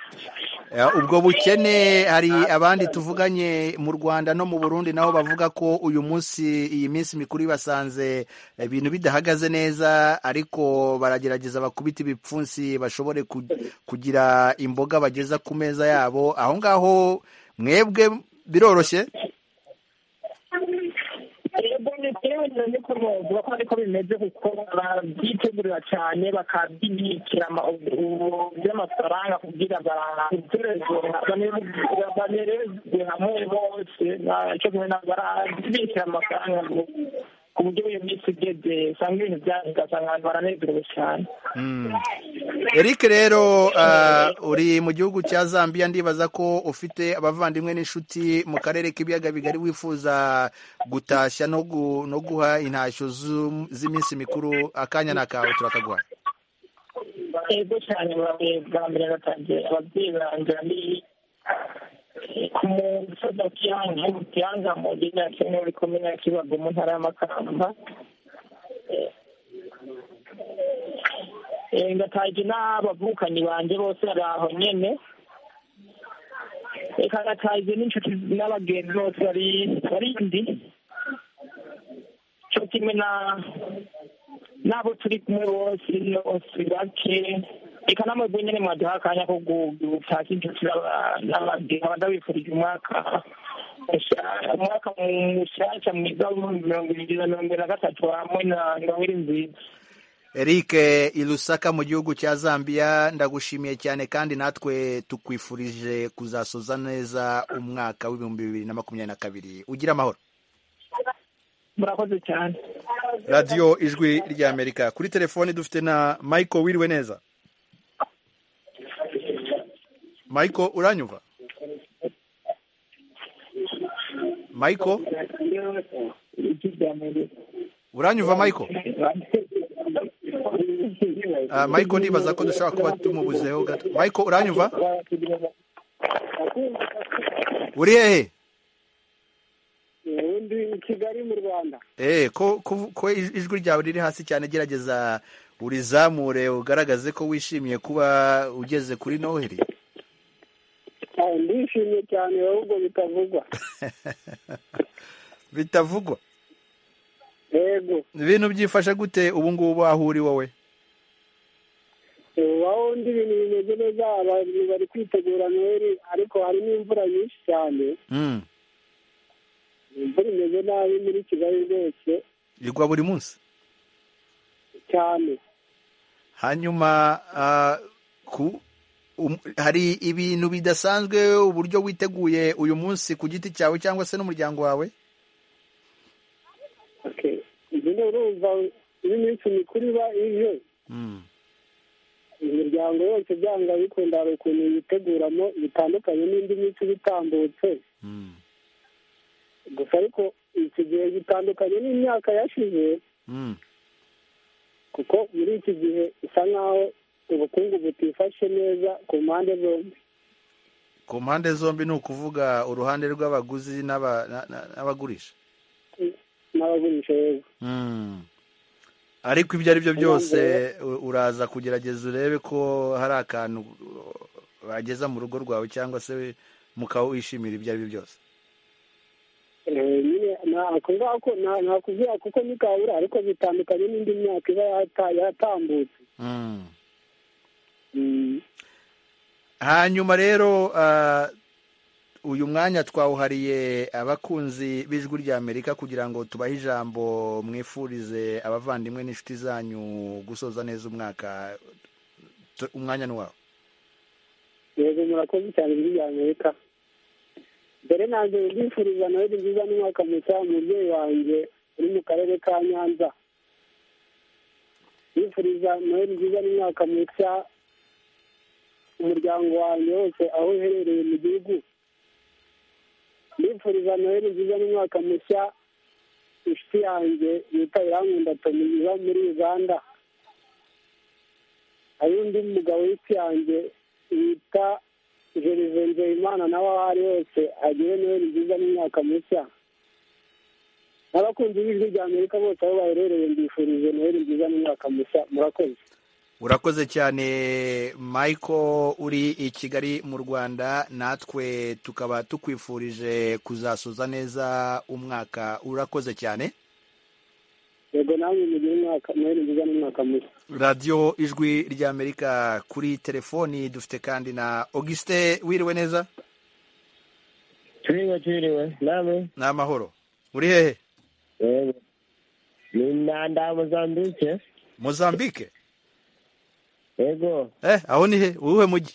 S1: Eh, ubwo bukene hari abandi tuvuganye mu rwanda no mu burundi nabo bavuga ko uyu munsi iyi minsi mikuru ibasanze eh, ibintu bidahagaze neza ariko baragerageza bakubita ibipfunsi bashobore ku- kugira imboga bageza ku meza yabo aho ngaho mwebwe biroroshye
S6: yego ni yewe niko novuga ko ariko bimeze kuko barabyitegurira cyane bakabyibikira ama- ubu- by'amafaranga kugira banerezwe hamwe bose na- cyo kumwe na- barabibikira amafaranga ngo ku buryo iyo minsi igeze usanga ibintu byagasanga abantu baranezerewe cyane
S1: Mm. Eric rero ah, uri mu gihugu cya Zambia ndibaza ko ufite abavandimwe n'inshuti mu karere k'ibiyaga bigari wifuza gutashya no, gu, no guha intashyo zu- z'iminsi mikuru akanya na kawe turakaguha
S6: yego cyane murabe bwa mbere natangiye ababyeyi banjye bari ku musozi wa kiyanga mu kiyanga mu gihe ya kenya muri komine ya kibago mu ntara y'amakamba Eh, ngatahije n'abavukanyi banjye bose bari aho nyene reka ngatahije n'inshuti n'abagenzi bose bari barindi cyo kimwe na n'abo turi kumwe bose bose bake reka n'amagwe nyine mwaduha akanya ko gutaka inshuti n'aba- n'abagenzi nkaba ndabifurije umwaka musha- umwaka mushyashya mwiza w'ibihumbi mirongo ibiri na mirongo ibiri na gatatu hamwe na noheli nziza
S1: Eric i Lusaka mu gihugu cya Zambia ndagushimiye cyane kandi natwe tukwifurije kuzasoza neza umwaka w'ibihumbi bibiri na makumyabiri na kabiri ugira amahoro
S6: murakoze cyane
S1: radiyo ijwi ry'amerika kuri telefoni dufite na michael wiriwe neza michael uranyumva michael uranyumva michael Ah, michael ndibaza ko dushobora kuba tumubuzeho gato michael uranyumva uri hehe
S13: ubundi i kigali mu rwanda
S1: Eh, ko, ko, ko ij- ijwi ryawe riri hasi cyane gerageza urizamure ugaragaze ko wishimiye kuba ugeze kuri noheli
S13: Ah, ndishimye cyane ahubwo bitavugwa
S1: bitavugwa
S13: yego
S1: ibintu byifashe gute ubu ngubu aho uri wowe
S13: waho undi ibintu bimeze neza abantu bari kwitegura noheli ariko hari n'imvura nyinshi cyane
S1: mm.
S13: imvura imeze nabi muri kigali rwose
S1: igwa buri munsi
S13: cyane
S1: hanyuma ah, ku um- hari ibintu bidasanzwe uburyo witeguye uyu munsi ku giti cyawe cyangwa se n'umuryango wawe
S13: Okay. Ibyo rero urumva iyo iminsi mikuru iba iyo imiryango yose byanga bikunda hari ukuntu yiteguramo bitandukanye n'indi minsi iba itambutse gusa ariko iki gihe gitandukanye n'imyaka yashize kuko muri iki gihe bisa nk'aho ubukungu butifashe neza ku mpande zombi
S1: ku mpande zombi ni ukuvuga uruhande rw'abaguzi n'aba- na- na- n'abagurisha
S13: n'abagurisha yego
S1: Mm. ariko ibyo ari byo byose u- uraza kugerageza urebe ko hari akantu uh, bageza mu rugo rwawe cyangwa se mukaba wishimira ibyo ari byo byose
S13: Eh, nyine na- ako ngako na- nakubwira kuko ni kabura ariko bitandukanye n'indi myaka iba yata- yatambutse
S1: Mm.
S13: Mm.
S1: hanyuma rero ah, uyu mwanya twawuhariye abakunzi b'ijwi rya amerika kugira ngo tubahe ijambo mwifurize abavandimwe n'inshuti zanyu gusoza neza umwaka Tu- umwanya ni wawe
S13: yego murakoze cyane ijwi rya amerika mbere nanjye ndifuriza noheli nziza n'umwaka mushya umubyeyi wanjye uri mu karere ka nyanza ndifuriza noheli nziza n'umwaka mushya umuryango wanjye wose aho uherereye mu gihugu ndifuriza noheli nziza n'umwaka mushya inshuti yanjye bita irankunda tomi iba muri uganda hari undi mugabo w'isi yanjye bita jerive nzeyimana nawe aho ari hose agire noheli nziza n'imyaka mushya n'abakunzi b'ijwi rya amerika bose aho baherereye mbifurije noheli nziza n'imyaka mushya murakoze
S1: urakoze cyane michael uri i kigali mu rwanda natwe tukaba tukwifurije kuzasoza neza umwaka urakoze cyane
S13: yego namwe mugire umwaka noheli nziza n'umwaka mushya
S1: radiyo ijwi rya amerika kuri telefoni dufite kandi na auguste wiriwe neza
S14: turiwe turiwe nawe
S1: ni amahoro uri hehe
S14: yego ni nanda mozambike
S1: mozambike
S14: yego
S1: eh aho ni he uwuhe mujyi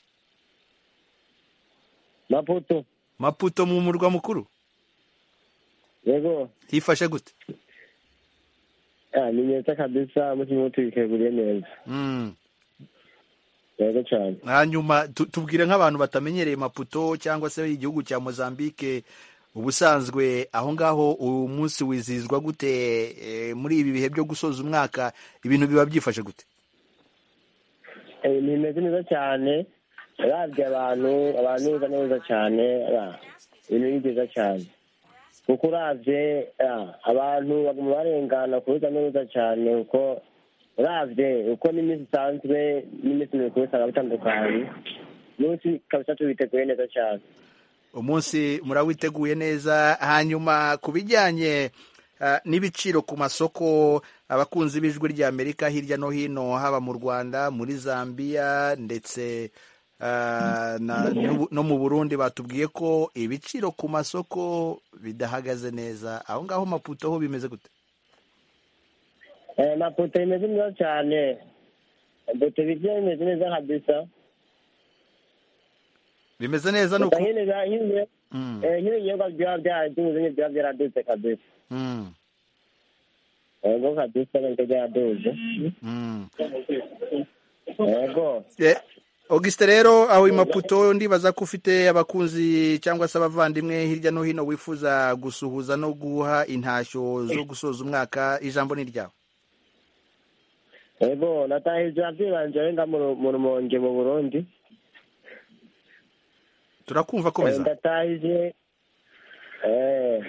S14: maputo
S1: maputo mu murwa mukuru
S14: yego
S1: hifashe gute
S14: ah ni nyeza kabisa mutima utekeguriye neza
S1: Mm.
S14: yego cyane
S1: hanyuma tu- tubwire nk'abantu batamenyereye maputo cyangwa se igihugu cya mozambike ubusanzwe aho ngaho uyu munsi wizihizwa gute eh, muri ibi bihe byo gusoza umwaka ibintu biba byifashe gute
S14: Eh, ni meze neza cyane rabye abantu abantu neza neza cyane ah, ibintu ni byiza cyane kuko urabye ah, abantu baguma barengana kuruta neza cyane kuko urabye uko n'iminsi isanzwe n'iminsi mikuru usanga bitandukanye umunsi kabisa tubiteguye neza cyane
S1: umunsi murawiteguye neza hanyuma ku bijyanye ah, n'ibiciro ku masoko abakunzi b'ijwi rya amerika hirya no hino haba mu rwanda muri zambia ndetse ah, na- n'u- no mu burundi batubwiye ko ibiciro ku masoko bidahagaze neza aho ngaho maputo ho bimeze gute
S14: Eh, mapoto imeze neza cyane bote birya imeze neza kabisa
S1: bimeze neza ni
S14: Gusa
S1: uku
S14: nyine biba- nyine
S1: Mm,
S14: eh, nyine ibinyobwa byaba byaraduze nyine byaba byaradutse kabisa
S1: mm,
S14: yego kabisa nabyo byaraduze
S1: mm.
S14: yego
S1: Eh, Auguste rero aho i Maputo ndibaza ko ufite abakunzi cyangwa se abavandimwe hirya no hino wifuza gusuhuza no guha intashyo zo gusoza umwaka ijambo ni ryawe
S14: yego natahije abyibanje arenga mu Ru- mu rumonge mu burundi
S1: turakumva komeza
S14: Eh, ndatahije eh,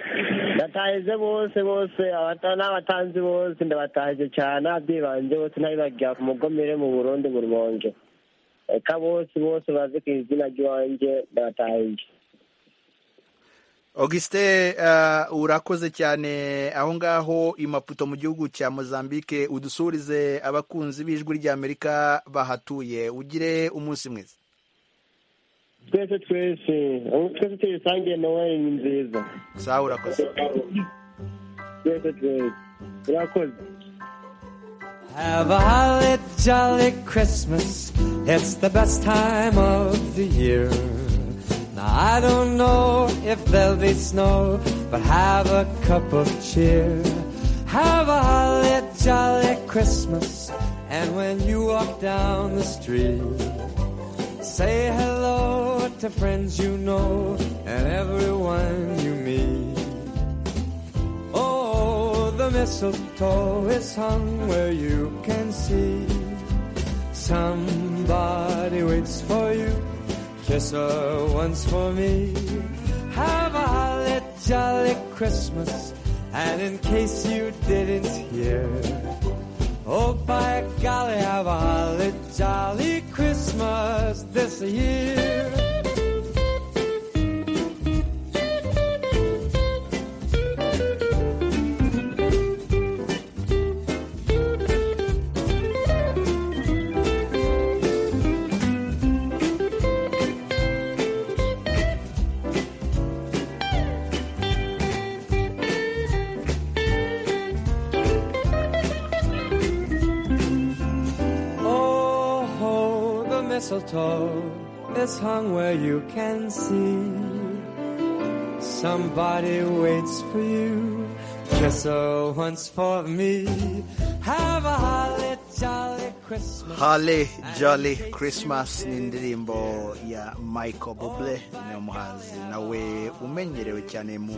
S14: ndatahije bose bose abata- n'abatanzi bose ndabatahije cyane ababyeyi banje bose nabibagira ku mugomere mu burundi mu rumonge eka bose bose bazi ku izina ry'iwanjye ndabatahije
S1: Auguste uh, urakoze cyane aho ngaho i Maputo mu gihugu cya Mozambique udusurize abakunzi b'ijwi rya Amerika bahatuye ugire umunsi mwiza
S14: twese twese aho twese tuyisangiye noel ni nziza
S1: sawa urakoze
S14: twese twese urakoze
S11: Have a holly jolly Christmas.
S15: It's the best time of the year. Now I don't know if there'll be snow, but have a cup of cheer. Have a holly jolly Christmas, and when you walk down the street, say hello to friends you know and everyone you meet. Oh, the mistletoe is hung where you can see. Somebody waits for you. Kiss her once for me. Have a holly jolly Christmas. And in case you didn't hear, oh by golly, have a holly jolly Christmas this year. Oh, ho, the mistletoe is hung where you can see. Somebody waits for you. Kiss her once for me. Have a holly jolly Christmas.
S1: hale jolly christmas ni indirimbo ya michael buble ni umuhanzi nawe umenyerewe cyane mu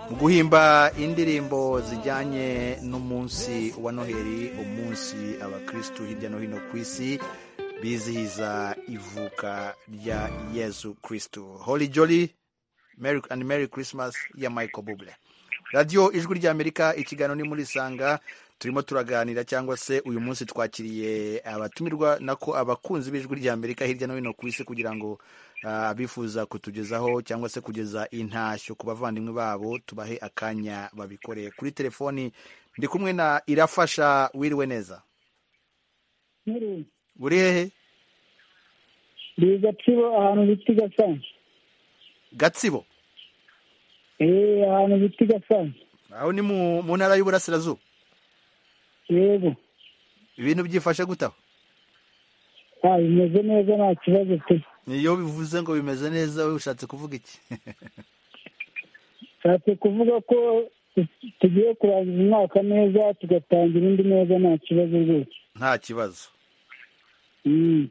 S1: mu guhimba indirimbo zijyanye n'umunsi wa noheli umunsi abakristu hirya no hino ku isi bizihiza ivuka rya yezu kristu holy jolly merry and merry christmas ya michael buble radiyo ijwi ry'amerika ikiganiro ni muri sanga turimo turaganira cyangwa se uyu munsi twakiriye abatumirwa nako abakunzi b'ijwi ry'amerika hirya no hino ku isi kugira ngo ah, abifuza kutugezaho cyangwa se kugeza intashyo ku bavandimwe babo tubahe akanya babikore kuri telefoni ndi kumwe na irafasha wiriwe neza
S16: nkuru
S1: uri hehe
S16: ni gatsibo ahantu bita gasa
S1: gatsibo
S16: eee ahantu bita gasa
S1: aho ni mu mu ntara y'uburasirazuba
S16: yego
S1: ibintu byifashe gutaho
S16: ah bimeze neza nta kibazo pe
S1: iyo bivuze ngo bimeze neza wowe ushatse kuvuga iki
S16: nshatse kuvuga ko tu- tugiye kurangiza umwaka neza tugatangira indi neza nta kibazo rwose
S1: nta kibazo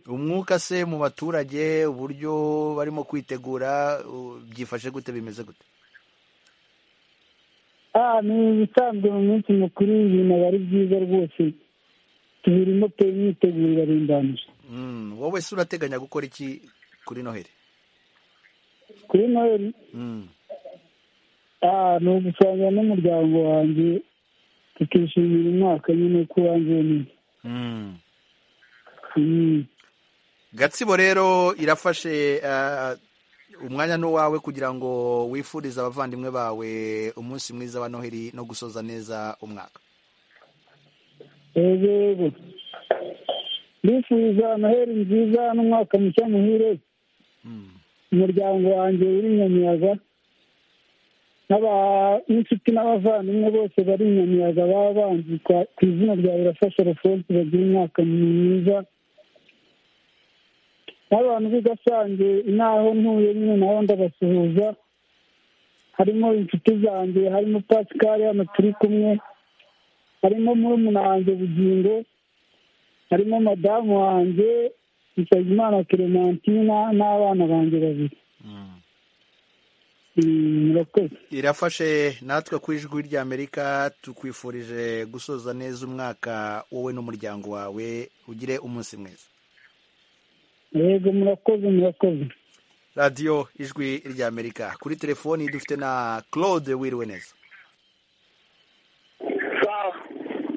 S1: umwuka se mu baturage uburyo barimo kwitegura u- byifashe gute bimeze gute
S16: ah ni ibisanzwe mu minsi mukuru ibintu aba ari byiza rwose tubirimo pe imyiteguro irarimbanyije
S1: Mm, wowe se urateganya gukora iki kuri noheli
S16: kuri noheli
S1: Mm,
S16: ah ni ugusangira n'umuryango wanjye tukishimira umwaka nyine ko wangiye neza
S1: mm.
S16: Mm.
S1: gatsibo rero irafashe ah, umwanya n'uwawe kugira ngo wifurize abavandimwe bawe umunsi mwiza wa noheli no gusoza neza umwaka
S16: yego yego ndifuza noheli nziza n'umwaka mushya muhire umuryango wanjye uri nyamiyaga n'aba- n'inshuti n'abavandimwe bose bari nyamiyaga baba banzi kwa- ku izina rya birafasha refonse bagira umwaka mwiza n'abantu b'i gasange n'aho ntuye nyine naho ndabasuhuza harimo inshuti zanjye harimo pasikari hano turi kumwe harimo murumuna wanjye bugingo harimo madamu wanjye nsabimana clementina n'abana banjye babiri Mm, murakoze
S1: irafashe natwe ku ijwi ry'amerika tukwifurije gusoza neza umwaka wowe n'umuryango wawe ugire umunsi mwiza
S16: yego murakoze murakoze
S1: radiyo ijwi ry'amerika kuri telefoni dufite na claude wiriwe neza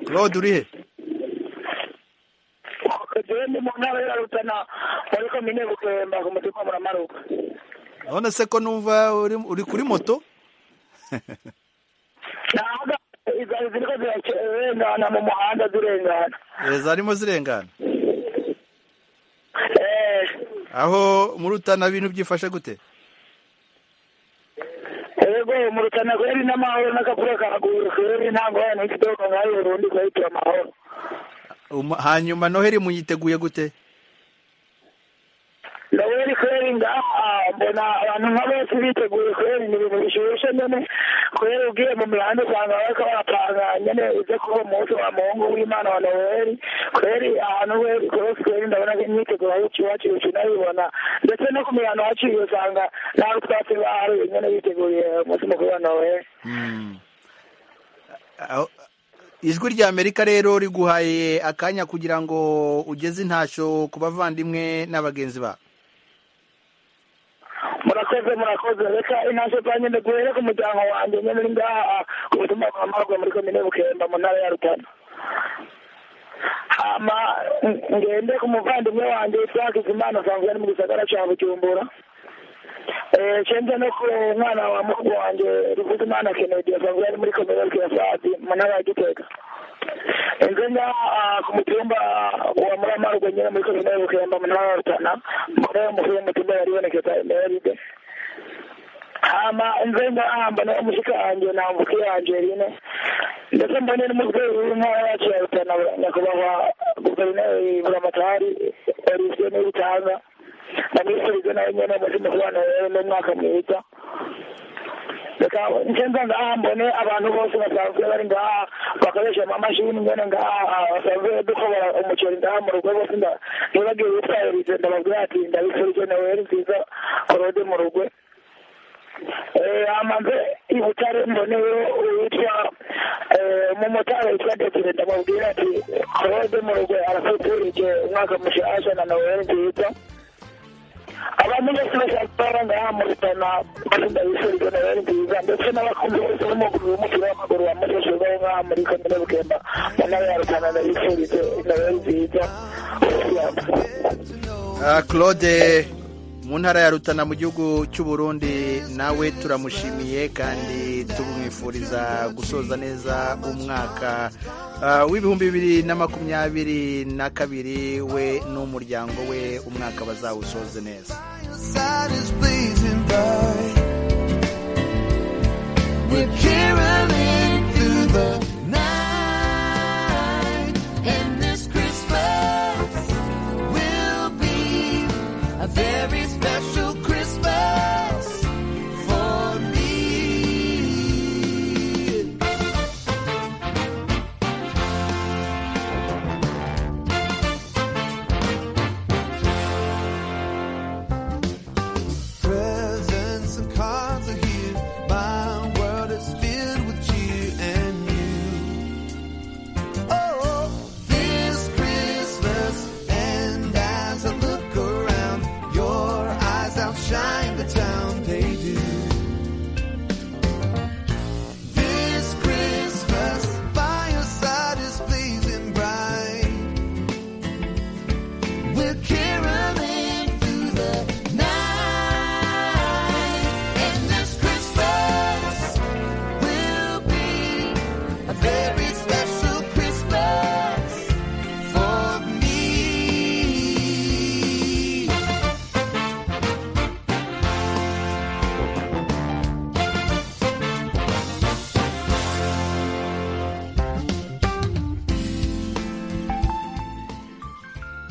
S1: claude uri he
S17: jewe ndi mu ntara ya rutana muri komine bukemba ku mutima wa muramaruka
S1: none se ko numva uri uri kuri moto
S17: naga izari ziriko zirarengana mu muhanda zirengana
S1: Eh, zarimo zirengana
S17: eh
S1: aho muri utana bintu byifashe gute
S17: ego mu rutana kweri n'amahoro n'akavura kaguru kweri nta ngorane y'ikidogo nkayo urundi kwayitura amahoro
S1: Uma- hanyuma noheli muyiteguye gute
S17: ndabona kweri ngaha mbona abantu nk'abenshi biteguye kweri ni ibintu bishyushye nyine kweri ubwiye mu mihanda usanga bariko barapanga nyine ibyo kuba umunsi wa muhungu w'imana wa noweli kweri ahantu kweri rwose kweri ndabona ko imyiteguro yacu iwacu iwacu nayibona ndetse no ku mihanda iwacu usanga nta rutwatsi bahari nyine biteguriye umunsi mukuru wa noweli
S1: Aho- ijwi rya amerika rero riguhaye akanya kugira ngo ugeze intashyo ku bavandimwe n'abagenzi babo
S17: murakoze murakoze reka intashyo zanjye ndaguhere ku muryango wanjye nyine uri ngaha ku butumwa bwa marwa muri komine bukemba mu ntara ya rutana hama ng- ngende ku muvandimwe wanjye isaac imana asanzwe ari mu gisagara cya bujumbura Eh, cenze no ku mwana wa mukuru wanjye ruvuzimana kennedy asanzwe ari muri komine bukirasadi mu ntara ya gitega inzu ngaha ah, ku mutumba wa muramarwe nyine muri komine bukemba mu ntara ya rutana muri uwo mukuru w'umutumba yaribonekeza emeride hama inzu ngaha mbona umushika wanjye namvukiye angeline ndetse mbone n'umubyeyi w'intara yacu ya rutana nyakubahwa guverineri buramatari elisio n'ibitanga na minisitiri nawe nyene muri mukubano rero n'umwaka mwiza reka nsenza ngaha mbone abantu bose basanzwe bari ngaha bakoresha amamashini nyene ngaha basanzwe dukobora umuceri ngaha mu rugo bose nda- ntibagiwe bitwayirize ndababwira ati ndabifurije noweli nziza korode mu rugo amaze ibutare mboneyo witwa eh, umumotari witwa desire ndamubwira ati korode mu rugo arafuturije umwaka mushasha na noweli nziza abantu bose bazakora ngaha mu rutana bagenda bifuriza noweli nziza ndetse n'abakunzi bose b'umuguru w'umupira w'amaguru wa musozo bari ngaha muri komine bukemba mu ntara ya rutana ndabifurije noweli nziza
S1: Ah, claude mu ntara ya rutana mu gihugu cy'u burundi nawe turamushimiye kandi tumwifuriza gusoza neza umwaka ah, w'ibihumbi bibiri na makumyabiri na kabiri we n'umuryango we umwaka bazawusoze neza
S11: side is blazing bright. We're caroling through the night, and this Christmas will be a very special Christmas for me. Presents and cards are here. My world is filled with cheer and you. Oh, this Christmas, and as I look around, your eyes outshine the town they do. This Christmas, by your side is blazing bright. We're caroling through the night, and this Christmas will be a very special Christmas for me.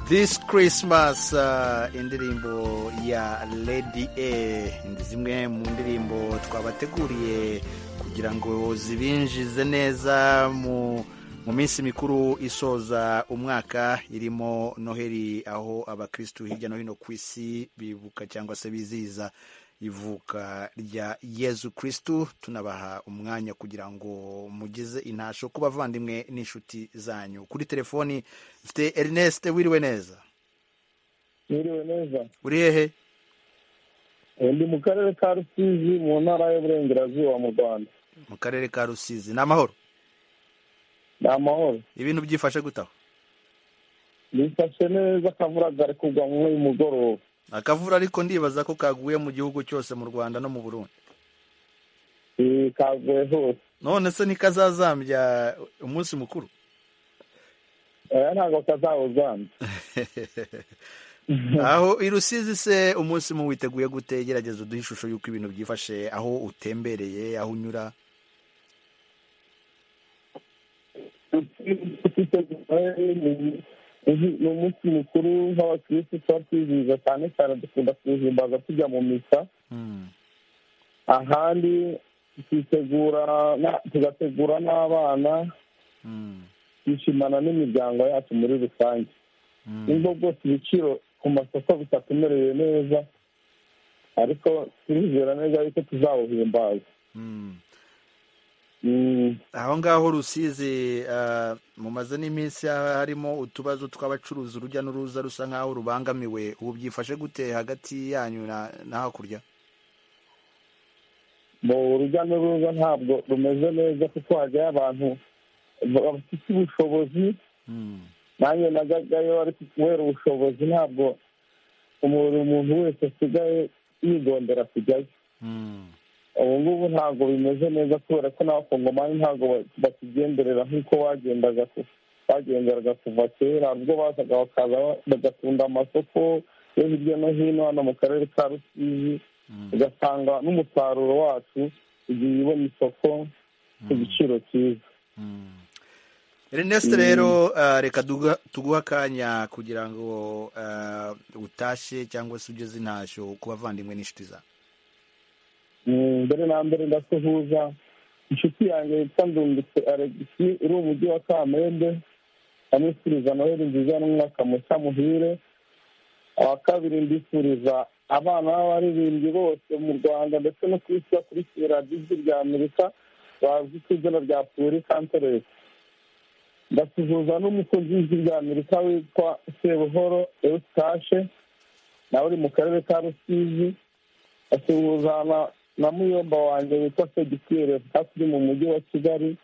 S1: this christmas ah, indirimbo ya lady a ni zimwe mu ndirimbo twabateguriye kugira ngo zibinjize neza mu mu minsi mikuru isoza umwaka irimo noheli aho abakristu hirya no hino ku isi bibuka cyangwa se bizihiza ivuka rya yezu kristu tunabaha umwanya kugira ngo mugize intasho ku bavandimwe n'inshuti zanyu kuri telefoni mfite ernest wiriwe neza
S4: Mwiriwe neza.
S1: uri hehe
S4: Eh, Ndi mu karere ka Rusizi mu ntara y'Uburengerazuba mu Rwanda.
S1: mu karere ka rusizi ni amahoro
S4: Ni amahoro.
S1: ibintu byifashe gutaho
S4: Bifashe neza akavura kari kugwa mu y'umugoroba.
S1: akavura ariko ndibaza ko kaguye mu gihugu cyose mu rwanda no mu burundi
S4: Eh, Kaguye hose.
S1: none se ntikazazambya umunsi mukuru
S4: Eh, Ntabwo kazawuzambye.
S1: aho i rusizi se umunsi mu witeguye gute gerageza uduhe ishusho y'uko ibintu byifashe aho utembereye aho unyura
S4: Rusizi ifite guverineri, uzi ni umunsi mukuru nk'abakirisitu tuba twizihiza cyane cyane dukunda kuwuhimbaza tujya mu misa ahandi tukitegura na- tugategura n'abana twishimana n'imiryango yacu muri rusange nubwo bwose ibiciro ku masoko bitatumereye neza ariko turizera neza yuko tuzawuhimbaza
S1: aho ngaho rusizi ah, mumaze n'iminsi harimo utubazo tw'abacuruzi urujya n'uruza rusa nk'aho rubangamiwe ubu byifashe gute hagati yanyu na na hakurya
S4: mu urujya n'uruza ntabwo rumeze neza kuko hajyayo abantu bafite ubushobozi nanjye najyagayo ariko kubera ubushobozi ntabwo umuntu umuntu wese asigaye yigondera kujyayo ubu ngubu ntabwo bimeze neza kubera ko n'abakongomani ntabwo ba- bakigenderera nk'uko wagendaga ku- bagenderaga kuva kera ubwo bazaga bakaza ba- bagakunda amasoko yo hirya no hino hano mu karere ka rusizi ugasanga n'umusaruro wacu igihe ubona isoko ku giciro cyiza
S1: Ernest rero ah, reka duga- tuguhe akanya kugira ngo ah, utashye cyangwa se ugeze intashyo ku bavandimwe n'inshuti zawe
S4: Mm, mbere na mbere ndasuhuza inshuti yanjye yitwa ndungutse alegisi uri mu mujyi wa kamembe amwifuriza noheli nziza n'umwaka mushya muhire uwa kabiri ndifuriza abana b'abaririmbyi bose mu rwanda ndetse no ku isi bakurikira ijwi rya amerika bazwi ku izina rya puri kanteresi ndasuhuza n'umukunzi w'ijwi rya amerika witwa sebuhoro eustache nawe uri mu karere ka rusizi asuhuza na, na muyomba wanjye witwa segitire hafi uri mu mujyi wa kigali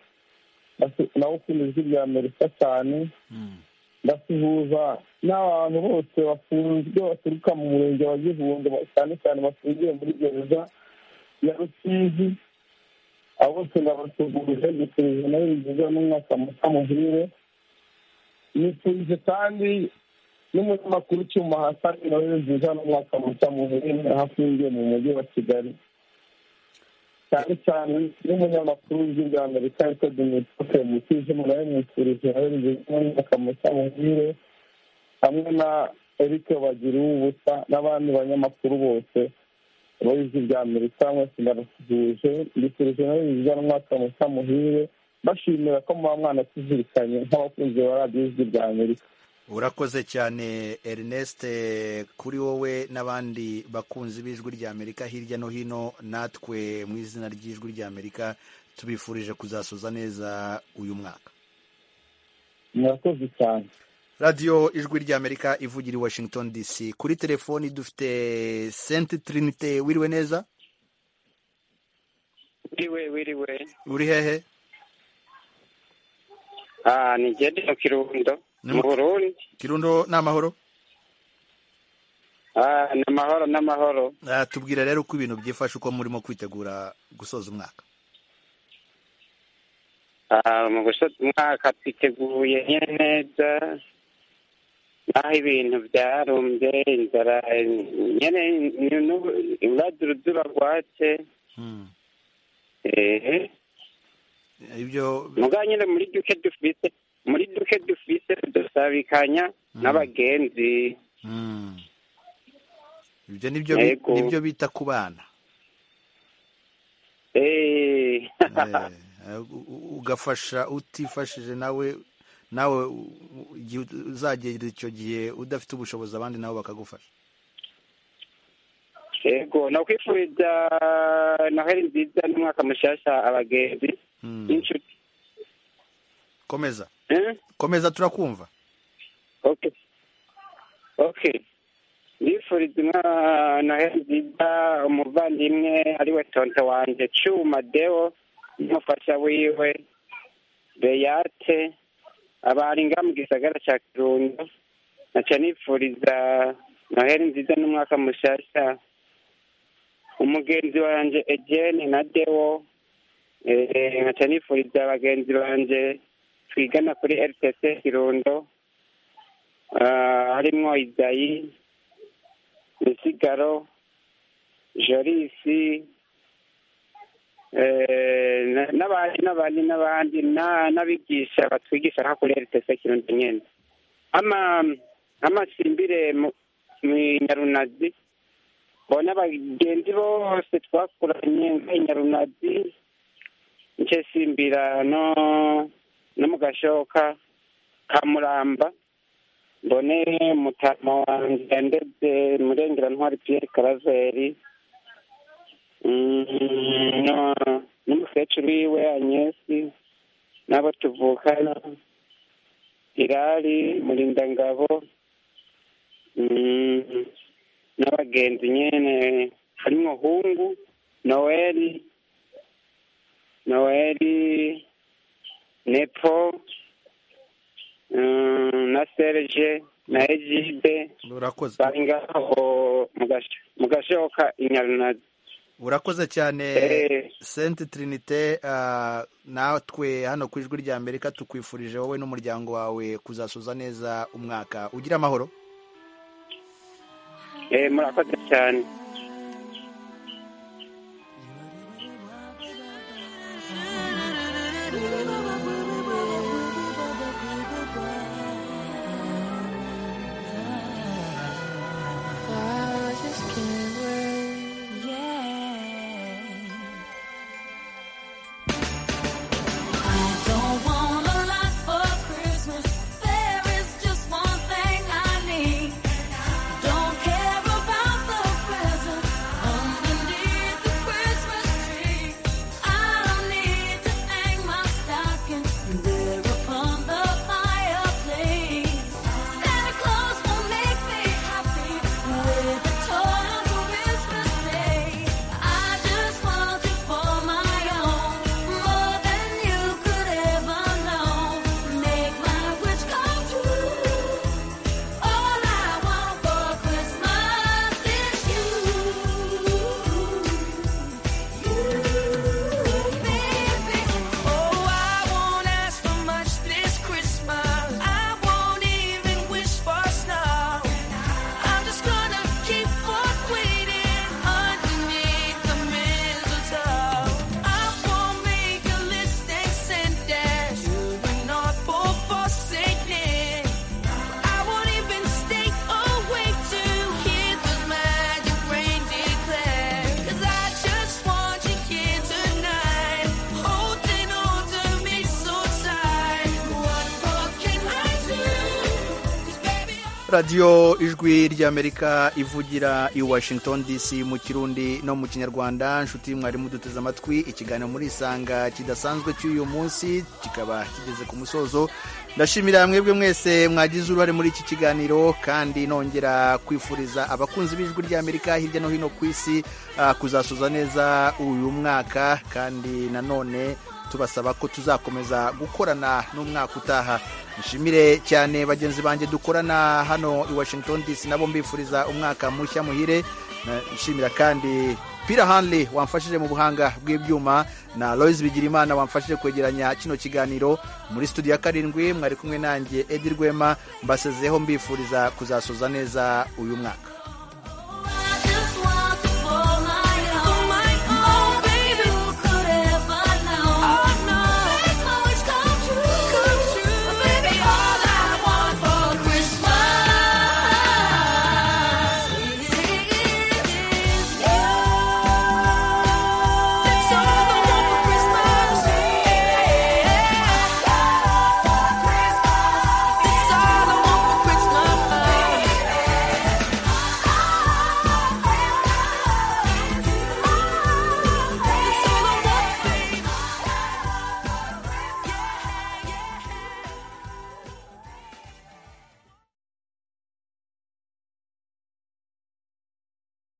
S4: Ndasu- nawe ukunda ijwi rya amerika cyane ndasuhuza n'abantu bose bafunzwe baturuka mu murenge wa gihunga ba- cyane cyane bafungiye muri gereza ya rusizi abo bose ndabasuhuje gusubije nawe nziza n'umwaka musa muhire nifurije kandi n'umunyamakuru cyuma hasani nawe nziza n'umwaka musa muhire ahafungiye mu mujyi wa kigali cyane cyane n'umunyamakuru w'ijwi rya amerika yitwa dimitri kemukizimu nawe mwifurije nawe nziza n'umwaka musa muhire hamwe na eric bagira ubusa n'abandi banyamakuru bose b'ijwi rya amerika mwese ndabasuhuje mbifurije nawe nziza n'umwaka musa muhire bashimira ko muba mwanatuzirikanye nk'abakunzi ba radiyo ijwi rya amerika
S1: urakoze cyane Ernest kuri wowe n'abandi bakunzi b'ijwi rya Amerika hirya no hino natwe mu izina ry'ijwi rya Amerika tubifurije kuzasoza neza uyu mwaka
S4: murakoze cyane
S1: radiyo ijwi rya Amerika ivugira i Washington DC kuri telefoni dufite Sainte Trinite wiriwe neza
S18: wiriwe wiriwe
S1: uri hehe
S18: ah ni jedi mu kirundo mu burundi
S1: Kirundo ni amahoro
S18: ah ni amahoro n'amahoro
S1: Ah, tubwira rero uko ibintu byifashe uko murimo kwitegura gusoza umwaka
S18: ah mu gusoza umwaka twiteguye nyine neza naho ibintu byarumbye inzara nyine urwadu rwatse ehe
S1: ibyo
S18: muga nyine muri duke dufise muri duke dufise dusabikanya n'abagenzi
S1: ibyo nibyo bi-
S18: Yego.
S1: nibyo bita ku bana
S18: eh
S1: Eh, u- u- ugafasha utifashije nawe nawe u- u- igihe uzagera icyo gihe udafite ubushobozi abandi nabo bakagufasha
S18: yego nakwifuriza noheli nziza n'umwaka mushasha abagenzi n'inshuti
S1: komeza
S18: Eh?
S1: komeza turakumva
S18: okay okay ndifuriza umwa- noheli nziza umuvandimwe ariwe tonto wanje cuma deo n'umufasha wiwe beyate abari nga mu gisagara ca kirundo naca nifuriza noheli nziza n'umwaka mushasha umugenzi wanje ejene na deo Eh, nkaca nifuriza bagenzi banje twigana kuri rtc kirundo Ah, harimwo izayi misigaro jorisi eh, na- n'abandi n'abandi n'abandi na- n'abigisha batwigisha nka kuri rtc kirundo nyene ama amasimbire mu mu nyarunazi bona bagenzi bose twakuranye nka nyarunazi nicyo simbira no no mu gashoka ka muramba mbone mutama wanjye ndetse murengera ntwari piyeri karaveri Mm, no- n'umukecuru wiwe anyesi n'abo tuvukana irari murindangabo mm, n'abagenzi nyene harimwo hungu noweli noweli nepo mm, na serge na egide
S1: urakoze
S18: bari ngaho mu gash- mu gashoka inyarunazi
S1: urakoze cyane
S18: Eh.
S1: senti tirinite ah, natwe hano ku ijwi rya amerika tukwifurije wowe n'umuryango wawe kuzasoza neza umwaka ugira amahoro
S18: Eh, murakoze cyane
S8: I just can't wait. Yeah. I don't want a lot for Christmas. There is just one thing I need. Don't care about the present underneath the Christmas tree. I don't need to hang my stocking there upon the fireplace. Santa Claus will make me happy with a toy on Christmas Day. I just want you for my own, more than you could ever know. Make my wish come true. All I want for Christmas is you.
S11: baby. Oh, I won't ask for much this Christmas. I won't even wish for snow. I'm just gonna keep on waiting underneath the mistletoe. I won't make a list and send it to the North Pole for singing. I won't even stay awake to hear the magic rain declare. 'Cause I just want you here tonight, holding on to me so tight. What more can I do?
S1: radiyo ijwi ry'amerika ivugira i washington dc mu kirundi no mu kinyarwanda inshuti mwarimu duteze amatwi ikiganiro muri isanga kidasanzwe cy'uyu munsi kikaba kigeze ku musozo ndashimira mwebwe mwese mwagize uruhare muri iki kiganiro kandi nongera kwifuriza abakunzi b'ijwi ry'amerika hirya no hino ku isi ah, kuzasoza neza uyu mwaka kandi nanone tubasaba ko tuzakomeza gukorana n'umwaka utaha nshimire cyane bagenzi banjye dukorana hano i washington dc nabo mbifuriza umwaka mushya muhire Na- nshimira kandi pira hanley wamfashije mu buhanga bw'ibyuma na loise bigirimana wamfashije kwegeranya kino kiganiro muri studio ya karindwi mwari kumwe nanjye edi rwema mbasezeho mbifuriza kuzasoza neza uyu mwaka